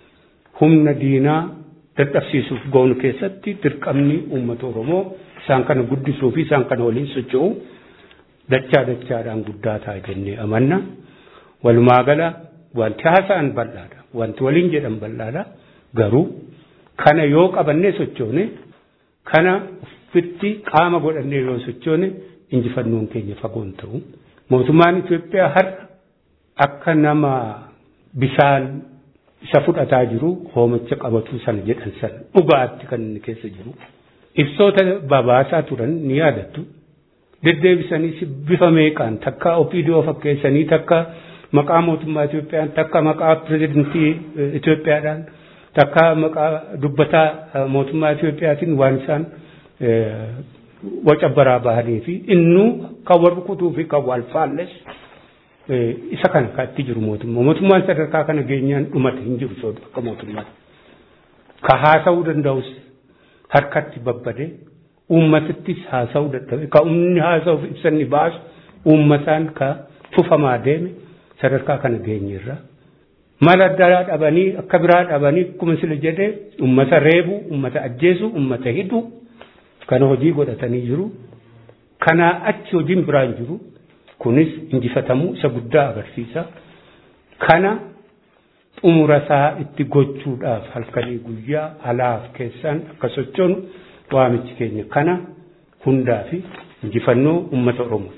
humna diinaa dadhabsiisuuf goonu keessatti dirqamni uummata Oromoo isaan kana guddisuu fi isaan kana waliin socho'u dachaa dachaadhaan guddaa ta'a jennee amanna. Walumaa gala wanti haasa'an bal'aadha. Wanti waliin jedhan bal'aadha. Garuu kana yoo qabannee sochoone kana fitti qaama godhannee yoo sochoone injifannoon keenya fagoon ta'u. Mootummaan Itoophiyaa har'a akka nama bishaan isa fudhataa jiru hoomacha qabatu sana jedhan sana dhugaatti kan inni keessa jiru. Ibsoota babaasaa turan ni yaadattu. Deddeebisanii bifa meeqaan takka opiidiyoo fakkeessanii takka maqaa mootummaa Itoophiyaan takka maqaa pirezidantii Itoophiyaadhaan takka maqaa dubbataa mootummaa Itoophiyaatiin waan isaan waca baraa bahanii fi innuu kan wal rukutuu fi kan wal faalles isa kana kan itti jiru mootummaa. Mootummaan sadarkaa kana geenyaan dhumate hin jiru soodu akka mootummaatti. Ka haasa'uu danda'us harkatti babbade uummatittis haasa'uu dadhabe ka umni haasa'uuf ibsanni baasu uummataan ka tufamaa deeme sadarkaa kana geenyerra. Mala addaa dhabanii akka biraa dhabanii akkuma sila jedhee uummata reebu, uummata ajjeesu, uummata hidhu kana hojii godhatanii jiru. Kanaa achi hojiin biraan jiru. Kunis injifatamuu isa guddaa agarsiisa. Kana xumura isaa itti gochuudhaaf halkanii guyyaa alaaf keessaan akka sochoonu waamichi keenya kana hundaa fi injifannoo uummata Oromoo.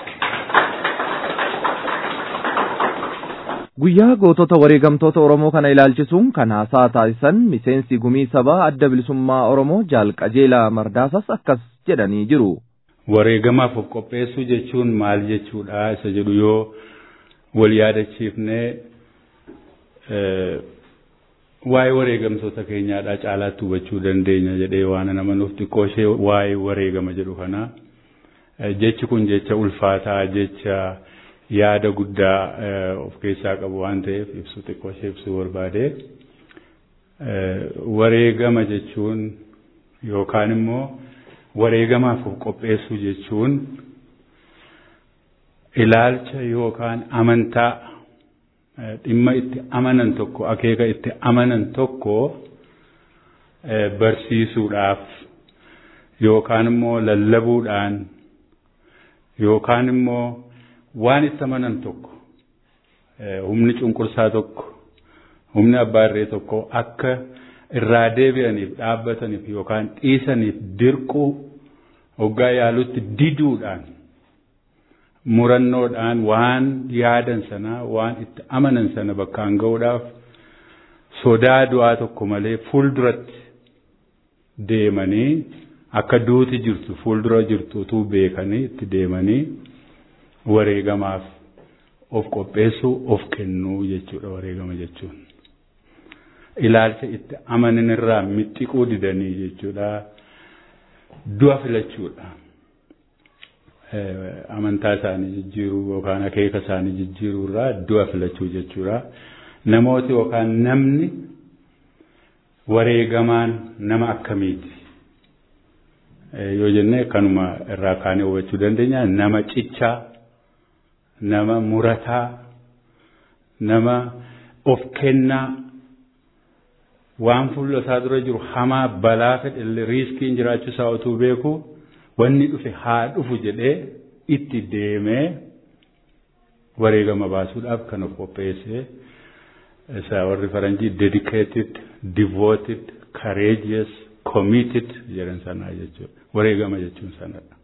Guyyaa gootota wareegamtoota Oromoo kana ilaalchisuun kan haasaa taasisan miseensi gumii sabaa adda bilisummaa Oromoo jaal qajeelaa mardaasas akkas jedhanii jiru. Wareegamaaf of qopheessuu jechuun maal jechuudha isa jedhu yoo wal yaadachiifnee waa'ee wareegamtoota keenyaadhaa caalaatti hubachuu dandeenya jedhee waan nama nuuf xiqqoo ishee waa'ee wareegama jedhu kana jechi kun jecha ulfaataa jecha yaada guddaa of keessaa qabu waan ta'eef ibsu xiqqoo ishee ibsuu barbaade wareegama jechuun yookaan immoo wareegamaaf of qopheessuu jechuun ilaalcha yookaan amantaa dhimma itti amanan tokko akeeka itti amanan tokko barsiisuudhaaf yookaan immoo lallabuudhaan yookaan immoo waan itti amanan tokko humni cunqursaa tokko humni abbaa irree tokko akka irraa deebi'aniif dhaabbataniif yookaan dhiisaniif dirquu hoggaa yaalutti diduudhaan murannoodhaan waan yaadan sana waan itti amanan sana bakkaan ga'uudhaaf sodaa du'aa tokko malee fuulduratti deemanii akka duuti jirtu fuuldura jirtu utuu beekanii itti deemanii wareegamaaf of qopheessuu of kennuu jechuudha wareegama jechuun. Ilaalcha itti amanan irraa mixxiquu didanii jechuudha. Du'a filachuudha. Amantaa isaanii jijjiiruu yookaan akeeka isaanii jijjiiruu irraa du'a filachuu jechuudha. Namooti yookaan namni wareegamaan nama akkamiiti? Yoo jenne kanuma irraa kaanee hubachuu dandeenya nama cichaa nama murataa nama of kennaa waan fuula isaa dura jiru hamaa balaa fedhe riiskiin jiraachuu isaa utuu beeku wanni dhufe haa dhufu jedhee itti deemee wareegama baasuudhaaf kan of qopheesse isa warri faranjii dedicated devoted courageous committed jedhan sanaa jechuudha wareegama jechuun sanadha.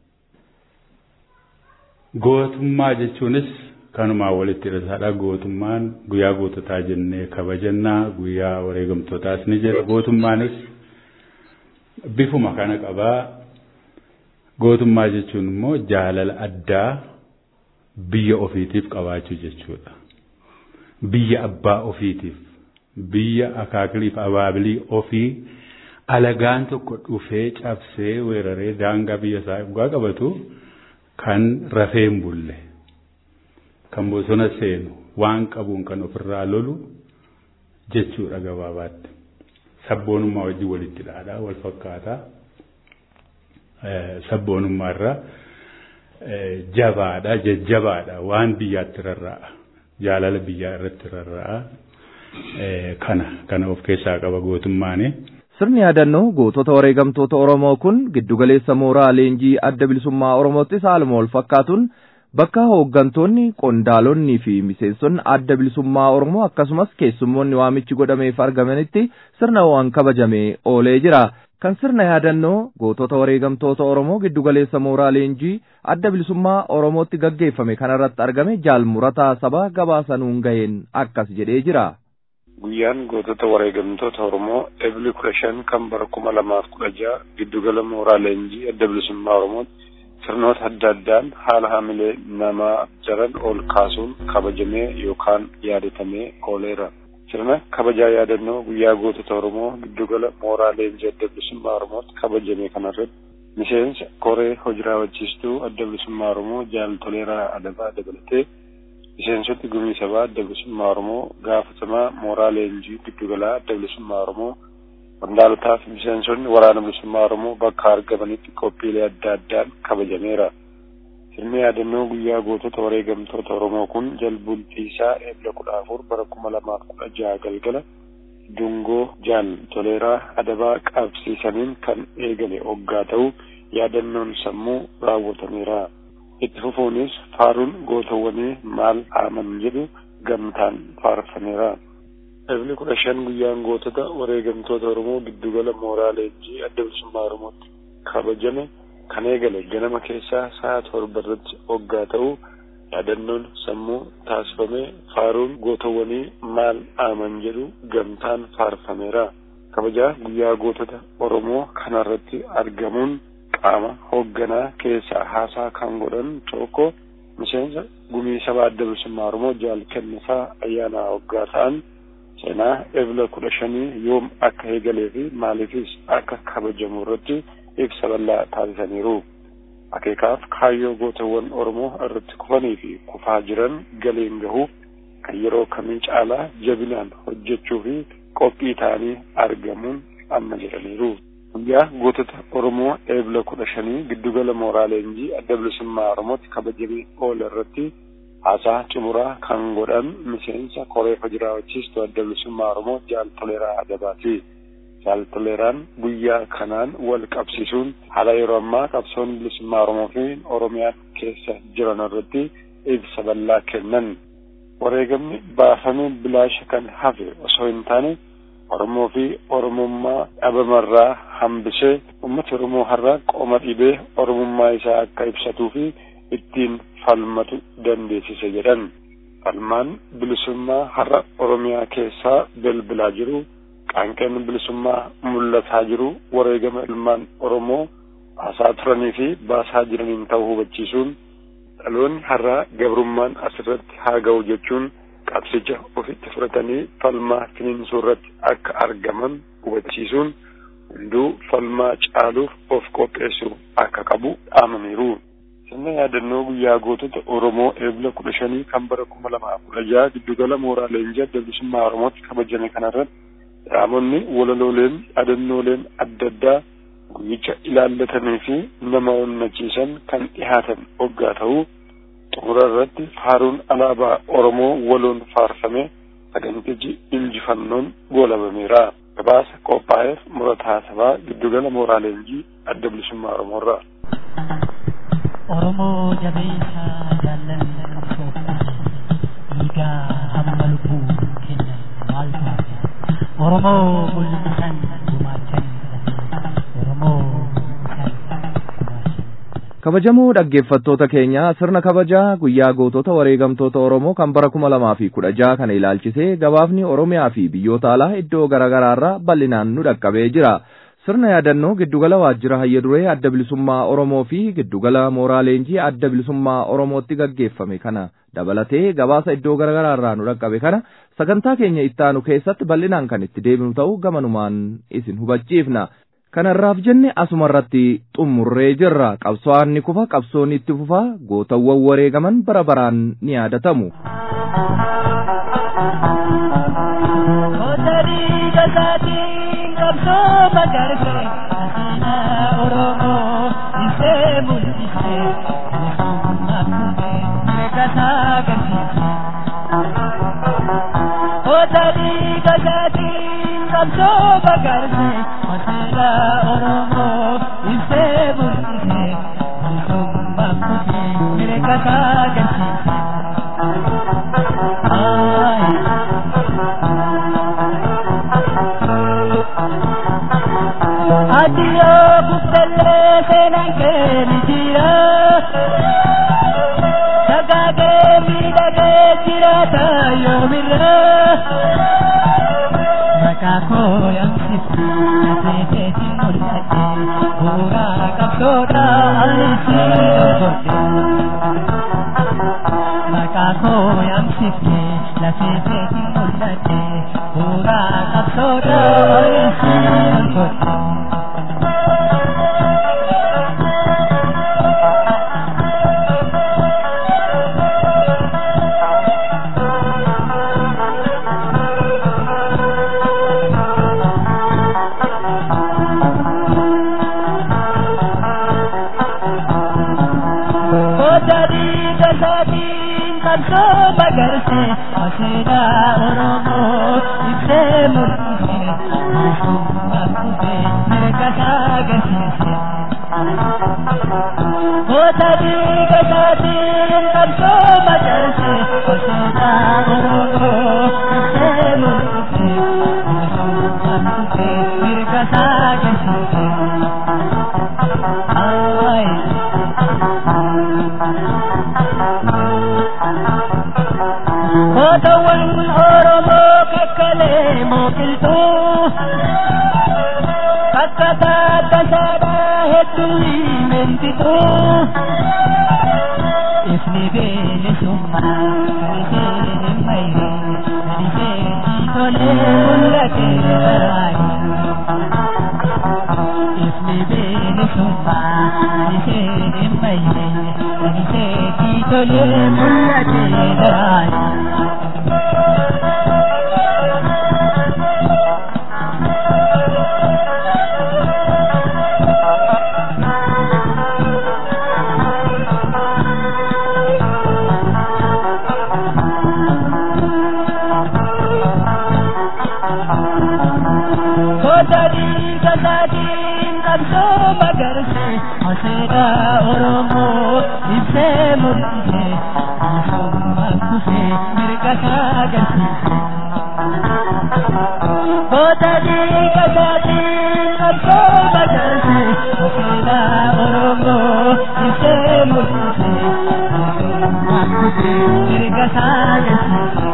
Gootummaa jechuunis kanumaa walitti hidhataadha. Gootummaan guyyaa goototaa jennee kabajannaa guyyaa wareegamtootaas ni jira. Gootummaanis bifuma kana qabaa. Gootummaa jechuun immoo jaalala addaa biyya ofiitiif qabaachuu jechuudha. Biyya abbaa ofiitiif, biyya akaakiliif abaabilii ofii alagaan tokko dhufee cabsee weeraree daangaa biyya isaa dhugaa qabatu. kan rafee hin bulle kan bosona seenu waan qabuun kan ofirraa lolu jechuudha gabaabaatti sabboonummaa wajjin walitti dhaadhaa wal fakkaataa sabboonummaa irra jabaadha jajjabaadha waan biyyaatti rarra'a jaalala biyyaa irratti rarra'a kana kana of keessaa qaba gootummaani. Sirni yaadannoo gootota wareegamtoota Oromoo kun giddugaleessa mooraa leenjii adda bilisummaa Oromoottis haaluma wal fakkaatuun bakka hooggantoonni qondaalonni fi miseensonni adda bilisummaa Oromoo akkasumas keessummoonni waamichi godhameef argamanitti sirna waan kabajamee oolee jira. kan sirna yaadannoo gootota wareegamtoota Oromoo giddugaleessa mooraa leenjii adda bilisummaa Oromootti gaggeeffame kanarratti argame jaal murataa sabaa gabaasanuun ga'een akkas jedhee jira. Guyyaan gootota wareegamtoota Oromoo ebili kudha shan kan bara kuma lamaaf kudha jaha giddugala mooraa leenjii adda bilisummaa Oromootti sirnoota adda addaan haala hamilee namaa jiran ol kaasuun kabajamee yookaan yaadatamee ooleera. sirna kabajaa yaadannoo guyyaa gootota Oromoo giddugala mooraa leenjii adda bilisummaa Oromootti kabajame kanarratti miseensa koree hojii raawwachiistuu adda bilisummaa Oromoo jaal toleeraa adabaa dabalatee miseensoti gumii sabaa adda bilisummaa Oromoo gaafatamaa mooraa leenjii giddugalaa adda bilisummaa Oromoo qondaalotaa fi miseensonni waraana bilisummaa Oromoo bakka argamanitti qophiilee adda addaan kabajameera. Sirni yaadannoo guyyaa gootota wareegamtoota Oromoo kun jalbultii isaa eebla kudha afur bara kuma lamaaf kudha jaha galgala dungoo jaal toleeraa adabaa qabsiisaniin kan eegale oggaa ta'u yaadannoon sammuu raawwatameera. Itti fufuunis faaruun gootawwanii maal aaman jedhu gamtaan faarfameera. Eebli kudha shan guyyaan gootota wareegamtoota Oromoo giddugala mooraa leenjii adda bilisummaa Oromootti kabajame kan eegale ganama keessaa sa'a torba irratti oggaa ta'u yaadannoon sammuu taasifamee faaruun gootawwanii maal aaman jedhu gamtaan faarfameera. Kabajaa guyyaa gootota Oromoo kanarratti argamuun qaama hoogganaa keessaa haasaa kan godhan tokko miseensa gumii sabaa adda bilisummaa Oromoo jaal kennisaa ayyaana hoggaa ta'an seenaa ebla kudha shanii yoom akka eegalee fi maaliifis akka kabajamu irratti ibsa bal'aa taasisaniiru. Akeekaaf kaayyoo gootawwan Oromoo irratti kufanii fi kufaa jiran galiin gahuuf kan yeroo kamii caalaa jabinaan hojjechuu fi qophii ta'anii argamuun amma jedhaniiru. Guyyaa gootota Oromoo eebla kudha shanii giddugala mooraa leenjii adda bilisummaa Oromootti kabajamee oole irratti haasaa xumuraa kan godhan miseensa koree hojii raawwachiistuu adda bilisummaa Oromoo jaal toleeraa adabaati. Jaal toleeraan guyyaa kanaan wal qabsiisuun haala yeroo ammaa qabsoon bilisummaa Oromoo fi Oromiyaan keessa jiran irratti ibsa bal'aa kennan. Wareegamni baafamee bilaasha kan hafe osoo hin taane Oromoo fi Oromummaa dhabamarraa hambisee uummata Oromoo har'a qoma dhibee Oromummaa isaa akka ibsatuu fi ittiin falmatu dandeessise jedhan. Falmaan bilisummaa har'a Oromiyaa keessaa bilbilaa jiru qaanqeen bilisummaa mul'ataa jiru wareegama ilmaan Oromoo baasaa turanii fi baasaa jiraniin ta'uu hubachiisuun dhaloonni har'a gabrummaan asirratti haa ga'u jechuun qabsicha ofitti fudhatanii falmaa finiinsuu irratti akka argaman hubachiisuun hunduu falmaa caaluuf of qopheessuu akka qabu dhaamaniiru. Sirna yaadannoo guyyaa gootota Oromoo eebla kudha shanii kan bara kuma lamaa kudha jaha giddugala mooraa leenjii adda bilisummaa Oromootti kabajame kanarratti Dhaamonni walalooleen yaadannooleen adda addaa guyyicha ilaallatanii fi nama onnachiisan kan dhihaatan oggaa ta'uu xumura irratti faaruun alaabaa Oromoo waloon faarfame sagantichi injifannoon goolabameera. Gabaasa qophaa'eef murataa sabaa giddugala mooraa leenjii adda bilisummaa Oromoorraa. Oromoo jabeessa jaallanni qabsoof dhiigaa hamma lubbuu kennan maal taate Oromoo mul'isan gumaachan Oromoo mul'isan gumaachan. kabajamoo dhaggeeffattoota keenya sirna kabajaa guyyaa gootota wareegamtoota Oromoo kan bara kuma lamaa fi kudha jaha kana ilaalchisee gabaafni Oromiyaa fi biyyoota alaa iddoo garaagaraarraa bal'inaan nu dhaqqabee jira. Sirna yaadannoo giddugala waajjira hayya duree adda bilisummaa Oromoo fi giddugala mooraa leenjii adda bilisummaa Oromootti gaggeeffame kana dabalatee gabaasa iddoo garaagaraarraa nu dhaqqabe kana sagantaa keenya ittaanu keessatti bal'inaan kan itti deebinu ta'uu gamanumaan isin hubachiifna. Kanarraaf jenne asumarratti xumurree jirra qabsoon ni kufa qabsoon itti fufa gootawwan wareegaman bara baraan ni yaadatamu. Kotari gasati qabso magarse asina oromo ise mul'ise bilisummaa kufe kasa garsiise. Kotari gasati qabso magarse asina oromo ise mul'ise bilisummaa kufe kasa garsiise. Ay. boodallee seenaan kee ni jira. Sagaagee miidhagee jiraata yoomirra. Maqaa koo yaamsifti seeteeti mul'ate bu'uuraa qabdoodha alisi dorgorde. Maqaa koo yaamsifti lafeeteeti mul'ate bu'uuraa qabdoodha alisi dorgorde. Kotari kasaatiin qabsoo bagarse aseeda Oromoo ibsee mul'ise bilisummaan dhufe mirga agarsiise. Kotari kasaatiin qabsoo bagarse aseeda Oromoo ibsee mul'ise bilisummaan dhufe mirga agarsiise. Kootawwan Oromoo kakkalee mooqiltuu kakkataa tasaadhaa hedduu mentituu ifni beelisummaa kalisee hin mayre kalisee tolee mul'ate raayi ifni beelisummaa kalisee hin mayre kalisee tolee mul'ate raayi. Kotari kasaatiin qabsoo bagarse aseeda Oromoo ibsee mul'ise bilisummaan dhufe mirga agarsiise. Kotari kasaatiin qabsoo bagarse aseeda Oromoo ibsee mul'ise bilisummaan dhufe mirga agarsiise.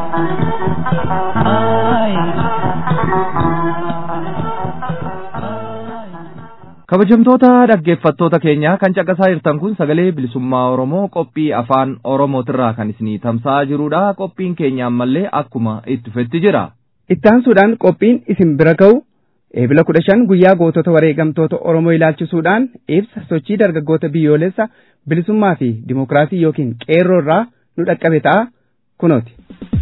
kabajamtoota dhaggeeffattoota keenyaa kan caqasaa jirtan kun sagalee bilisummaa oromoo qophii afaan oromootirraa kan isinii tamsa'aa jirudha qophiin keenya ammallee akkuma itti fufetti jira. ittaansuudhaan qophiin isin bira ga'u eebila kudha shan guyyaa gootota wareegamtoota oromoo ilaalchisuudhaan ibsa sochii dargaggoota biyyoolessa bilisummaa fi dimokiraasii yookiin qeerroo irraa nu dhaqqabe ta'a kunooti.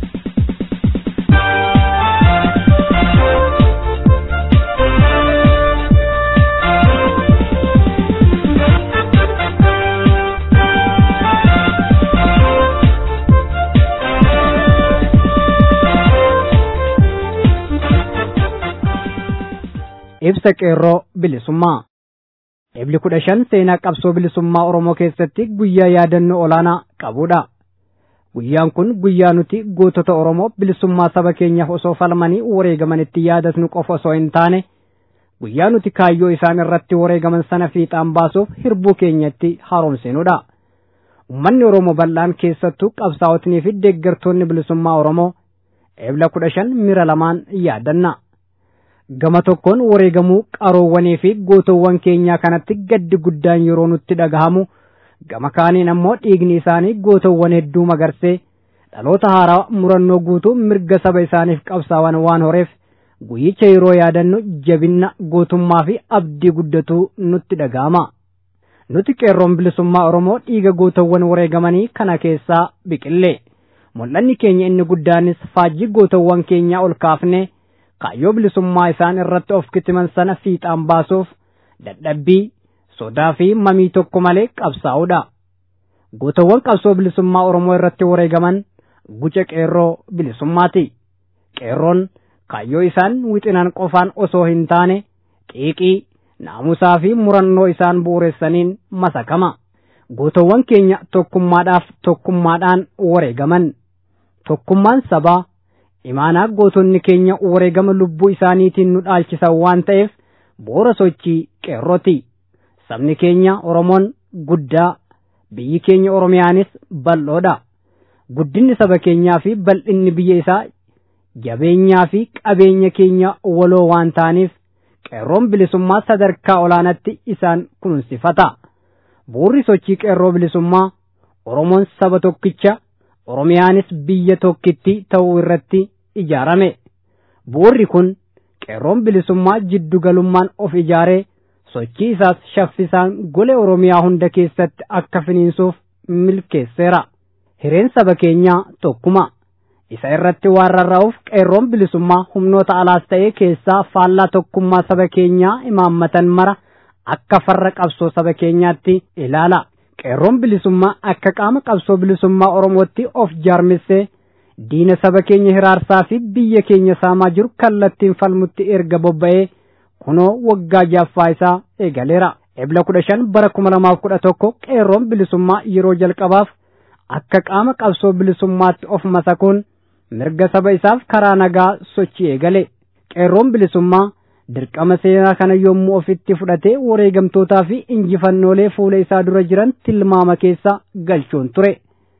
ibsa qeerroo bilisummaa ebli kudha shan seenaa qabsoo bilisummaa oromoo keessatti guyyaa yaadannoo olaanaa qabudha guyyaan kun guyyaa nuti gootota oromoo bilisummaa saba keenyaaf osoo falmanii wareegamanitti yaadatnu qofa osoo hin taane guyyaa nuti kaayyoo isaan irratti wareegaman sana fiixaan baasuuf hirbuu keenyatti haaromsinudha ummanni oromoo bal'aan keessattuu qabsaa'otnii fi deeggartoonni bilisummaa oromoo ebla kudha shan mira lamaan yaadanna gama tokkoon wareegamuu qaroowwanii fi gootowwan keenyaa kanatti gaddi guddaan yeroo nutti dhagahamu gama kaaniin ammoo dhiigni isaanii gootowwan hedduu magarsee dhaloota haaraa murannoo guutuu mirga saba isaaniif qabsaawan waan horeef guyyicha yeroo yaadannu jabinna gootummaa fi abdii guddatuu nutti dhagahama. Nuti qeerroon bilisummaa Oromoo dhiiga gootowwan wareegamanii kana keessaa biqille. Mul'anni keenya inni guddaanis faajjii gootowwan keenyaa ol kaafnee kaayyoo bilisummaa isaan irratti of kitiman sana fiixaan baasuuf dadhabbii sodaa fi mamii tokko malee qabsaa'uudha. Gootawwan qabsoo bilisummaa Oromoo irratti wareegaman guca qeerroo bilisummaati. Qeerroon kaayyoo isaan wixinaan qofaan osoo hin taane xiiqii naamusaa fi murannoo isaan bu'uuressaniin masakama. Gootawwan keenya tokkummaadhaaf tokkummaadhaan wareegaman. Tokkummaan sabaa imaanaa gootonni keenya wareegama lubbuu isaaniitiin nu dhaalchisan waan ta'eef bu'uura sochii qeerrooti sabni keenya oromoon guddaa biyyi keenya oromiyaanis bal'oodha guddinni saba keenyaa fi bal'inni biyya isaa jabeenyaa fi qabeenya keenya waloo waan ta'aniif qeerroon bilisummaa sadarkaa olaanaatti isaan kunuunsifata bu'urri sochii qeerroo bilisummaa oromoon saba tokkicha oromiyaanis biyya tokkitti ta'uu irratti ijaarame bu'urri kun qeerroon bilisummaa jiddugalummaan of ijaaree sochii isaas shaffisaan golee oromiyaa hunda keessatti akka finiinsuuf milkeesseera hireen saba keenyaa tokkuma isa irratti waan rarra'uuf qeerroon bilisummaa humnoota alaas ta'ee keessaa faallaa tokkummaa saba keenyaa imaammatan mara akka farra qabsoo saba keenyaatti ilaala qeerroon bilisummaa akka qaama qabsoo bilisummaa oromootti of jaarmissee diina saba keenya hiraarsaa fi biyya keenya saamaa jiru kallattiin falmutti erga bobba'ee kunoo waggaa jaaffaa isaa eegaleera ebla kudha shan bara kuma lamaaf kudha tokko qeerroon bilisummaa yeroo jalqabaaf akka qaama qabsoo bilisummaatti of masakuun mirga saba isaaf karaa nagaa sochii eegale qeerroon bilisummaa dirqama seenaa kana yommuu ofitti fudhatee wareegamtootaa fi injifannoolee fuula isaa dura jiran tilmaama keessa galchuun ture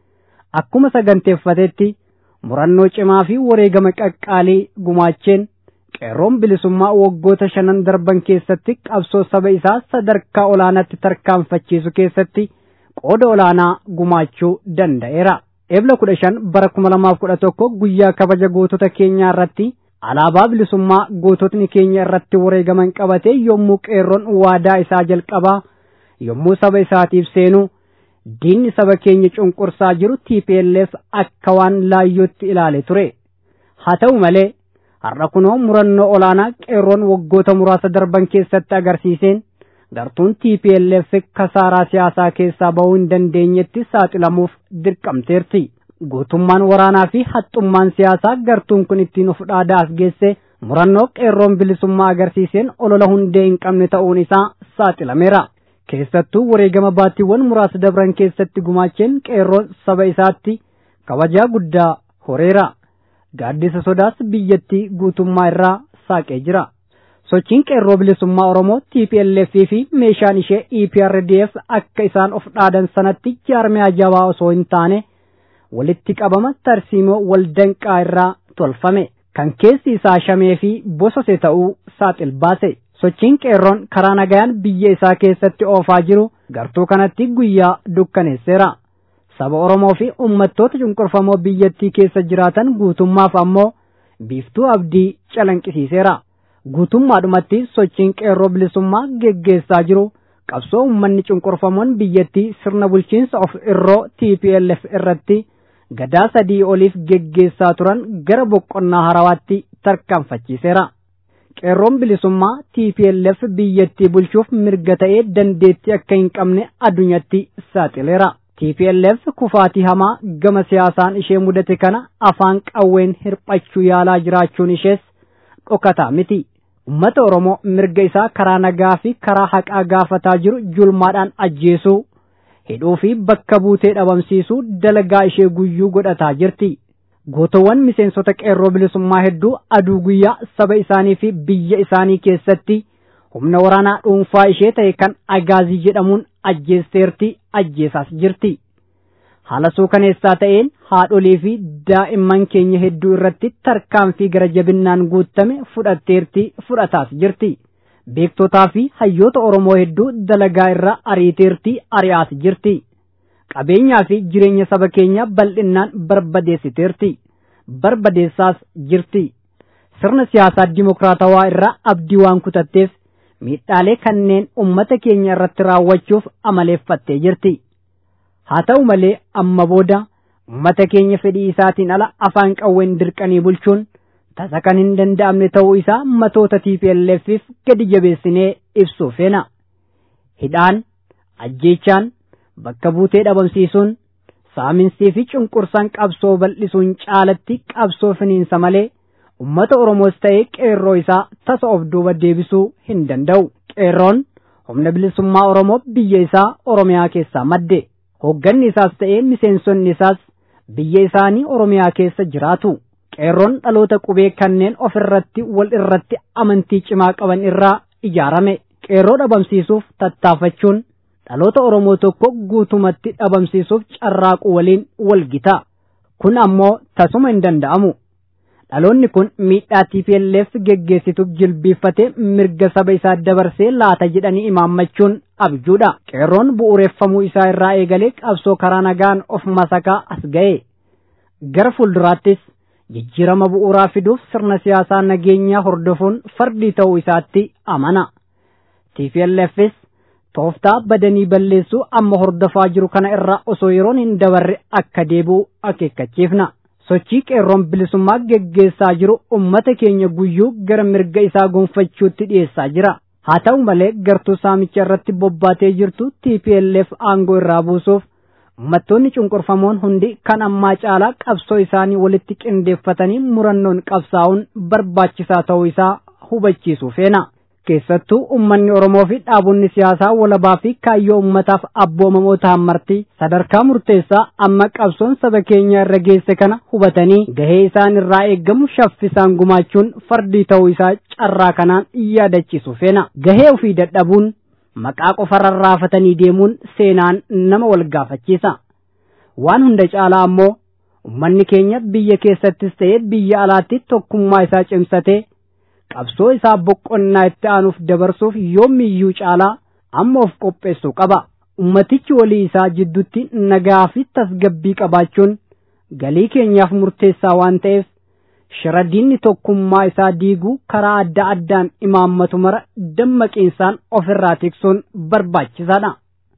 akkuma saganteeffatetti murannoo cimaa fi wareegama qaqqaalii gumaacheen qeerroon bilisummaa waggoota shanan darban keessatti qabsoo saba isaa sadarkaa olaanaatti tarkaanfachiisu keessatti qooda olaanaa gumaachuu danda'eera. Ebla kudha shan bara kuma lamaaf kudha tokko guyyaa kabaja gootota keenyaa irratti alaabaa bilisummaa goototni keenya irratti wareegaman qabatee yommuu qeerroon waadaa isaa jalqabaa yommuu saba isaatiif seenu diinni saba keenya cunqursaa jiru TPLF akka waan laayyootti ilaale ture. Haa ta'u malee har'a kunoo murannoo olaanaa qeerroon waggoota muraasa darban keessatti agarsiiseen gartuun TPLF kasaaraa siyaasaa keessaa bahuu hin dandeenyetti saaxilamuuf dirqamteerti. Gootummaan waraanaa fi haxxummaan siyaasaa gartuun kun ittiin of dhaadaa as geesse murannoo qeerroon bilisummaa agarsiiseen olola hundee hin qabne ta'uun isaa saaxilameera. Keessattuu wareegama baattiiwwan muraasa dabran keessatti gumaacheen qeerroon saba isaatti kabajaa guddaa horeera. Gaaddisa sodaas biyyattii guutummaa irraa saaqee jira. sochiin qeerroo bilisummaa Oromoo TPLF fi meeshaan ishee EPRDF akka isaan of dhaadan sanatti jaarmiyaa jabaa osoo hin taane walitti qabama tarsiimoo waldanqaa irraa tolfame kan keessi isaa shamee fi bosose ta'uu saaxil baase. Sochiin qeerroon karaa nagayaan biyya isaa keessatti oofaa jiru gartuu kanatti guyyaa dukkaneesseera. Saba Oromoo fi uummattoota cunqurfamoo biyyattii keessa jiraatan guutummaaf ammoo biiftuu abdii calanqisiiseera. guutummaadhumatti sochiin qeerroo bilisummaa geggeessaa jiru qabsoo uummanni cunqurfamoon biyyattii sirna bulchiinsa of irroo TPLF irratti gadaa sadii oliif geggeessaa turan gara boqonnaa harawaatti tarkaanfachiiseera. Qeerroon bilisummaa TPLF biyyattii bulchuuf mirga ta'ee dandeettii akka hin qabne addunyatti saaxileera. TPLF kufaatii hamaa gama siyaasaan ishee mudate kana afaan qawween hirphachuu yaalaa jiraachuun ishees dhokataa miti. Uummata Oromoo mirga isaa karaa nagaa fi karaa haqaa gaafataa jiru julmaadhaan ajjeesuu, hidhuu fi bakka buutee dhabamsiisuu dalagaa ishee guyyuu godhataa jirti. Gootowwan miseensota qeerroo bilisummaa hedduu aduu guyyaa saba isaanii fi biyya isaanii keessatti humna waraanaa dhuunfaa ishee ta'e kan agaazii jedhamuun ajjeesteerti ajjeesaas jirti. haala suukaneessaa ta'een haadholii fi daa'imman keenya hedduu irratti tarkaanfii gara jabinnaan guutame fudhatteerti fudhataas jirti. Beektotaa fi hayyoota Oromoo hedduu dalagaa irraa ariiteerti ari'aas jirti. Qabeenyaa fi jireenya saba keenyaa bal'innaan barbadeessiteerti. Barbadeessaas jirti. Sirna siyaasaa dimokiraatawaa irraa abdii waan kutatteef miidhaalee kanneen uummata keenya irratti raawwachuuf amaleeffattee jirti. haa ta'u malee amma booda uummata keenya fedhii isaatiin ala afaan qawween dirqanii bulchuun tasa kan hin danda'amne ta'uu isaa matoota TPLFif gadi jabeessinee ibsuuf feena. Hidhaan, ajjeechaan, bakka buutee dhabamsiisuun, saaminsii fi cunqursaan qabsoo bal'isuun caalatti qabsoo finiinsa malee uummata Oromoos ta'ee qeerroo isaa tasa of duuba deebisuu hin danda'u. Qeerroon humna bilisummaa Oromoo biyya isaa Oromiyaa keessaa madde. Hoogganni isaas ta'ee miseensonni isaas biyya isaanii Oromiyaa keessa jiraatu. Qeerroon dhaloota qubee kanneen of irratti wal irratti amantii cimaa qaban irraa ijaarame. qeerroo dhabamsiisuuf tattaafachuun dhaloota Oromoo tokko guutumatti dhabamsiisuuf carraaqu waliin walgita. Kun ammoo tasuma hin danda'amu. Dhaloonni kun miidhaa TPLF geggeessituuf jilbiiffatee mirga saba isaa dabarsee laata jedhanii imaammachuun abjuudha. Qeerroon bu'uureffamuu isaa irraa eegalee qabsoo karaa nagaan of masakaa as ga'e. Gara fuulduraattis jijjiirama bu'uuraa fiduuf sirna siyaasaa nageenyaa hordofuun fardii ta'uu isaatti amana. TPLFs tooftaa badanii balleessuu amma hordofaa jiru kana irraa osoo yeroon hin dabarre akka deebi'u akeekkachiifna. Sochii qeerroon bilisummaa geggeessaa jiru ummata keenya guyyuu gara mirga isaa gonfachuutti dhiyeessaa jira. Haa ta'u malee gartuu saamicha irratti bobbaatee jirtu TPLF aangoo irraa buusuuf ummattoonni cunqurfamoon hundi kan ammaa caalaa qabsoo isaanii walitti qindeeffatanii murannoon qabsaa'uun barbaachisaa ta'uu isaa hubachiisuu feena. Keessattuu ummanni Oromoo fi dhaabonni siyaasaa walabaa fi kaayyoo ummataaf abboomamoo ta'an marti sadarkaa murteessaa amma qabsoon saba keenya irra geesse kana hubatanii gahee isaan irraa eeggamu shaffisaan gumaachuun fardii ta'uu isaa carraa kanaan yaadachiisu feena. Gahee ofii dadhabuun maqaa qofa rarraafatanii deemuun seenaan nama wal gaafachiisa. Waan hunda caalaa ammoo ummanni keenya biyya keessattis ta'ee biyya alaatti tokkummaa isaa cimsatee qabsoo isaa boqonnaa itti aanuuf dabarsuuf yoomiyyuu caalaa amma of qopheessuu qaba. Ummatichi walii isaa jidduutti nagaa fi tasgabbii qabaachuun galii keenyaaf murteessaa waan ta'eef shira diinni tokkummaa isaa diiguu karaa adda addaan imaammatu mara dammaqiinsaan ofirraa tiksuun barbaachisaadha.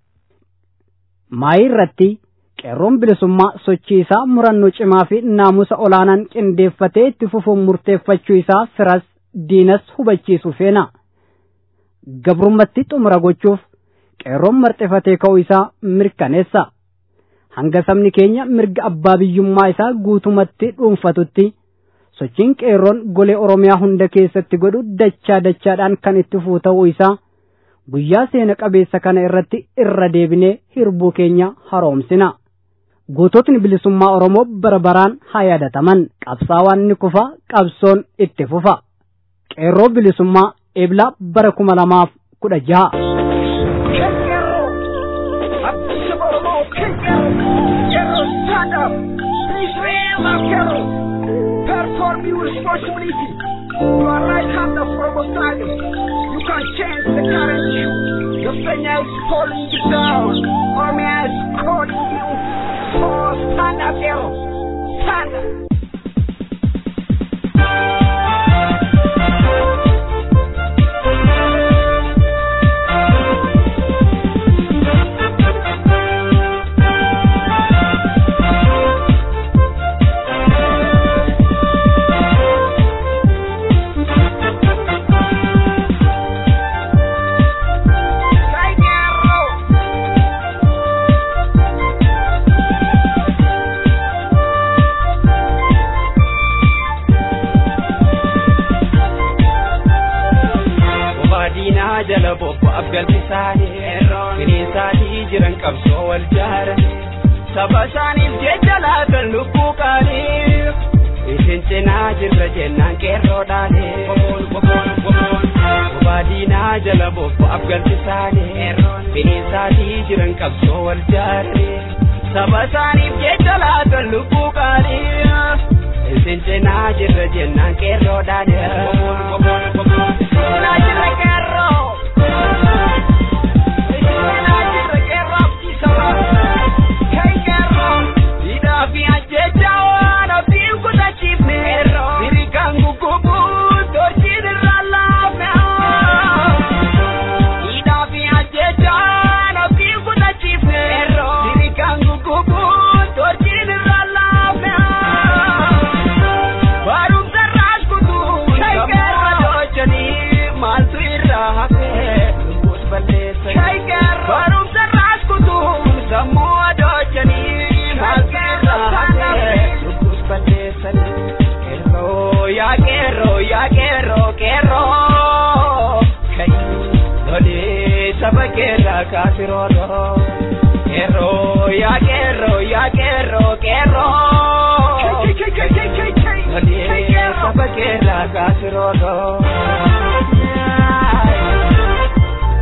Maayii irratti qeerroon bilisummaa sochii isaa murannoo cimaa fi naamusa olaanaan qindeeffatee itti fufuun murteeffachuu isaa firas diinas hubachiisu feena. Gabrummatti xumura gochuuf qeerroon marxifatee ka'uu isaa mirkaneessa. Hanga sabni keenya mirga abbaa biyyummaa isaa guutumatti dhuunfatutti sochiin qeerroon golee Oromiyaa hunda keessatti godhu dachaa dachaadhaan kan itti fufuu ta'uu isaa guyyaa seena qabeessa kana irratti irra deebinee hirbuu keenya haroomsina. Goototni bilisummaa Oromoo bara baraan haa yaadataman qabsaawaan ni kufa qabsoon itti fufa. qeerroo bilisummaa eebla bara kuma lamaaf kudha jaha. Perform your responsibility. You are right hand of Australia. You can change the current. Your friend is calling you down. Army is calling you. So stand up, hero. Stand up. jala bobbo abgalti isaanii bineensaanii jiran qabsoo wal jaaran saba isaaniif jecha laatan lubbuu qaanii isin cinaa jirra jennaan qeerroodhaani baadiinaa jala bobbo abgalti isaanii bineensaanii jiran qabsoo wal jaaran saba isaaniif jecha laatan lubbuu qaanii isin cinaa jirra jennaan qeerroodhaani cinaa jirra qeerroo kafiroro Kerro ya kerro ya kerro kerro Nadi sabakera kafiroro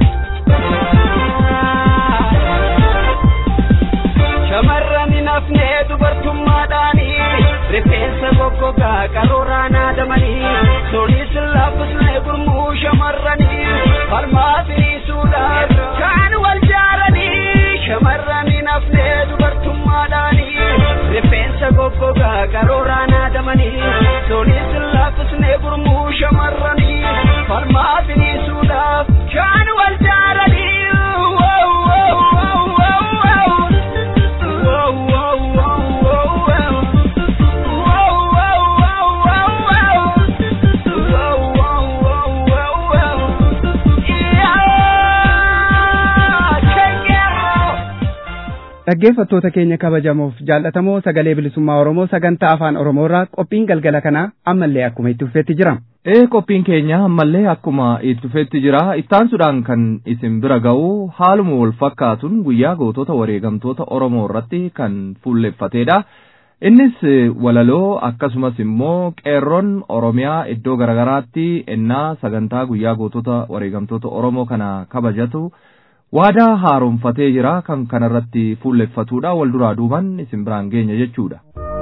Dhaggeeffattoota keenya kabajamoof jaallatamoo sagalee bilisummaa Oromoo sagantaa afaan Oromoo irraa qophiin galgala kanaa ammallee akkuma itti fufeetti jira. Ee qophiin keenya ammallee akkuma itti fufeetti jira. Ittaansuudhaan kan isin bira ga'u haaluma wal fakkaatuun guyyaa gootota wareegamtoota Oromoo irratti kan fuulleffatedha. Innis walaloo akkasumas immoo qeerroon Oromiyaa iddoo garaagaraatti ennaa sagantaa guyyaa gootota wareegamtoota Oromoo kana kabajatu waadaa haaromfatee jira kan kanarratti fuulleffatudha wal duraa duuban isin biraan geenya jechuudha.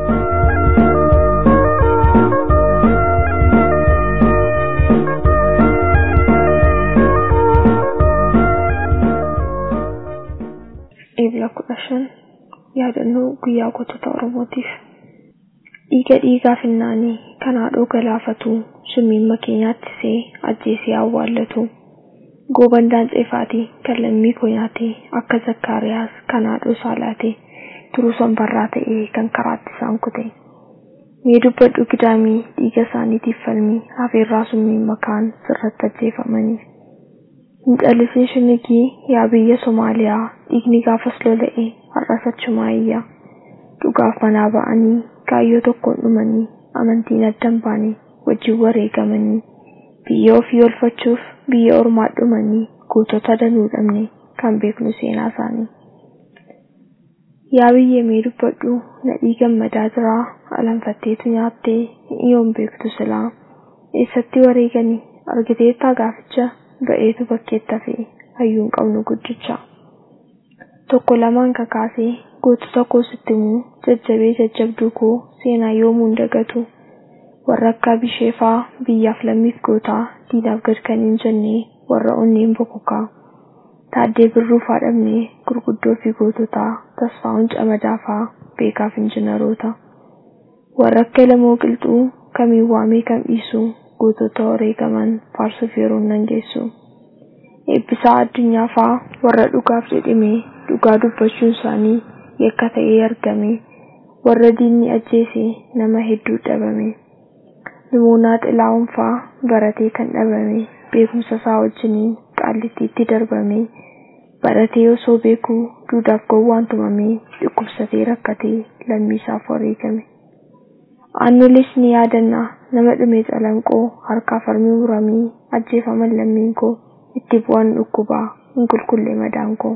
Eebila kudha shan yaadannoo guyyaa gootota Oromootiif. Dhiiga dhiigaa finnaanii kan haadhoo galaafatu summiimma keenyaatti see ajjeesee awwaallatu. Gooban daanxeefaatii kan lammii koo nyaate akka zakkaariyaas kan haadhoo saalaate turuu sanbarraa ta'ee kan karaatti isaan kute. Mee dubbadhu gidaamii dhiiga isaaniitiif falmii hafeerraa summiin makaan sirratti ajjeefamanii. Hin callisin shinigii yaa biyya Somaaliyaa dhiigni gaafas lola'e har'as achumaa iyya. Dhugaaf manaa ba'anii kaayyoo tokkoon dhumanii amantiin addan baane wajjin wareegamanii. Biyya ofii olfachuuf biyya ormaa dhumanii gootota danuu dhabne kan beeknu seenaa isaanii. Yaa biyyee mee dubbadhu nadhii gammadaa jiraa alanfatteetu nyaattee yoon beektu silaa eessatti wareeganii argiteettaa gaaficha ba'eetu bakkeetta fe'e hayyuun qabnu guddicha. Tokko lamaan kakaasee gootota koo sitti himuu jajjabee jajjabduu koo seenaa yoomuun dagatu. warra akka bisheefaa biyyaaf lammiif gootaa diinaaf gad kan hin jenne warra onneen bokokaa taaddee birruuf haadhamne gurguddoo fi goototaa tasfaa'uun camadaafaa beekaaf injinaroota warra akka lamoo qilxuu kamiin waamee kam dhiisu gootota wareegaman faarsuuf yeroon nan geessu eebbisaa addunyaafaa warra dhugaaf jedhime dhugaa dubbachuun isaanii yakka ta'ee argame warra diinni ajjeese nama hedduu dhabame. Limoonaa xilaa'uunfaa baratee kan dhabame beekumsa isaa wajjiniin qaallittiitti darbame baratee osoo beekuu duudhaaf gowwaan tumame dhukkubsatee rakkatee lammii isaaf wareegame. Aannolis ni yaadanna nama dhume calanqoo harkaa farmii muramee ajjeefaman lammiin koo itti bu'an dhukkubaa hin qulqullee madaan koo.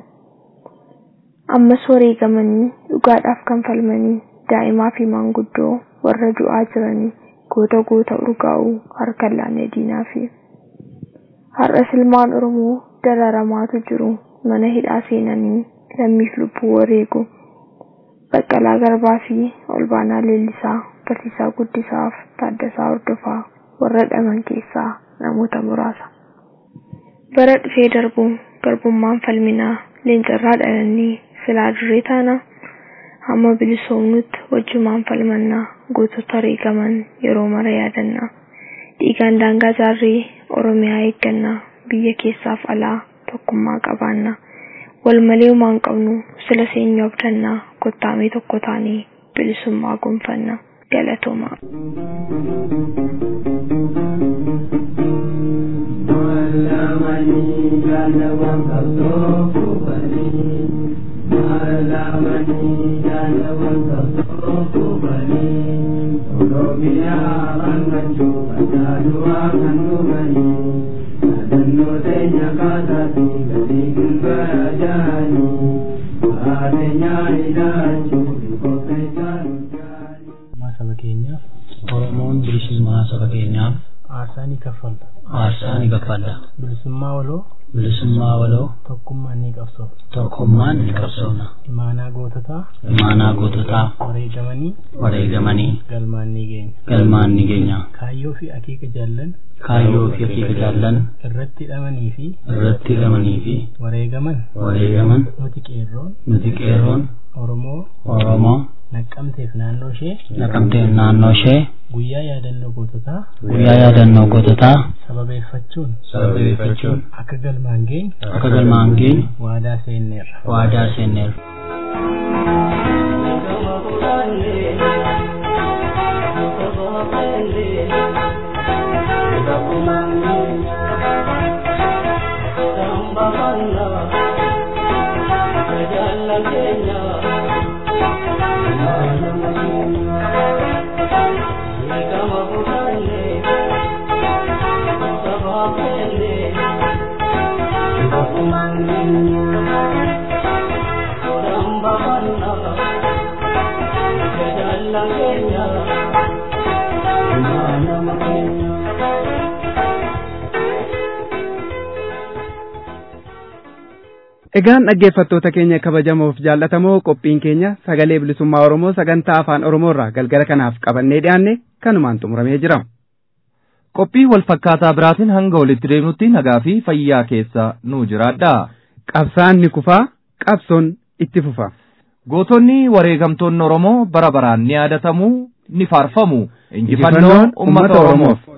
Ammas wareegamanii dhugaadhaaf kan falmanii daa'imaa fi maanguddoo warra du'aa jiranii. goota goota urgaa'u harka laanee diinaa fi har'as ilmaan oromoo dararamaatu jiru mana hidhaa seenanii lammiif lubbuu wareegu baqqalaa garbaa fi olbaanaa leellisaa barsiisaa guddisaaf taaddasaa hordofaa warra dhaman keessaa namoota muraasa. bara dhufee darbu garbummaan falminaa leencarraa dhalannee silaa duree taana hamma bilisoomnutti wajjumaan falmannaa gootota wareegaman yeroo mara yaadannaa dhiigaan daangaa jaarree oromiyaa eeggannaa biyya keessaaf alaa tokkummaa qabaannaa wal malee homaan qabnu sila seenya abdannaa kottaamee tokko taanee bilisummaa gonfannaa galatoomaa. saba keenyaaf oromoon bilisummaa saba keenyaaf aarsaa ni kaffalta aarsaa ni kaffalla bilisummaa waloo bilisummaa waloo tokkummaan ni qabsoofna tokkummaan ni qabsoofna imaanaa goototaa imaanaa goototaa wareegamanii wareegamanii galmaan ni geenya galmaan ni geenya kaayyoo fi akeeka jaallan kaayyoo fi akeeka jaallan irratti hidhamanii fi irratti hidhamanii fi wareegaman wareegaman nuti qeerroon nuti qeerroon oromoo oromoo naqqamteef naannoo ishee naqamteef naannoo ishee guyyaa yaadannoo goototaa guyyaa yaadannoo goototaa sababeeffachuun sababeeffachuun akka galmaan geenyu akka galmaan geenyu waadaa seenneerra waadaa seenneerra. Thank you. Egaan dhaggeeffattoota keenya kabajamoof jaallatamoo qophiin keenya sagalee bilisummaa Oromoo sagantaa afaan Oromoo irraa galgala kanaaf qabannee dhiyaanne kanumaan xumuramee jira. Qophii wal fakkaataa biraatiin hanga walitti deemnutti nagaa fi fayyaa keessa nu jiraadha. Qabsaan ni kufaa, qabsoon itti fufa. Gootonni wareegamtoonni Oromoo bara baraan ni yaadatamu, ni faarfamu. Injifannoon uummata Oromoof.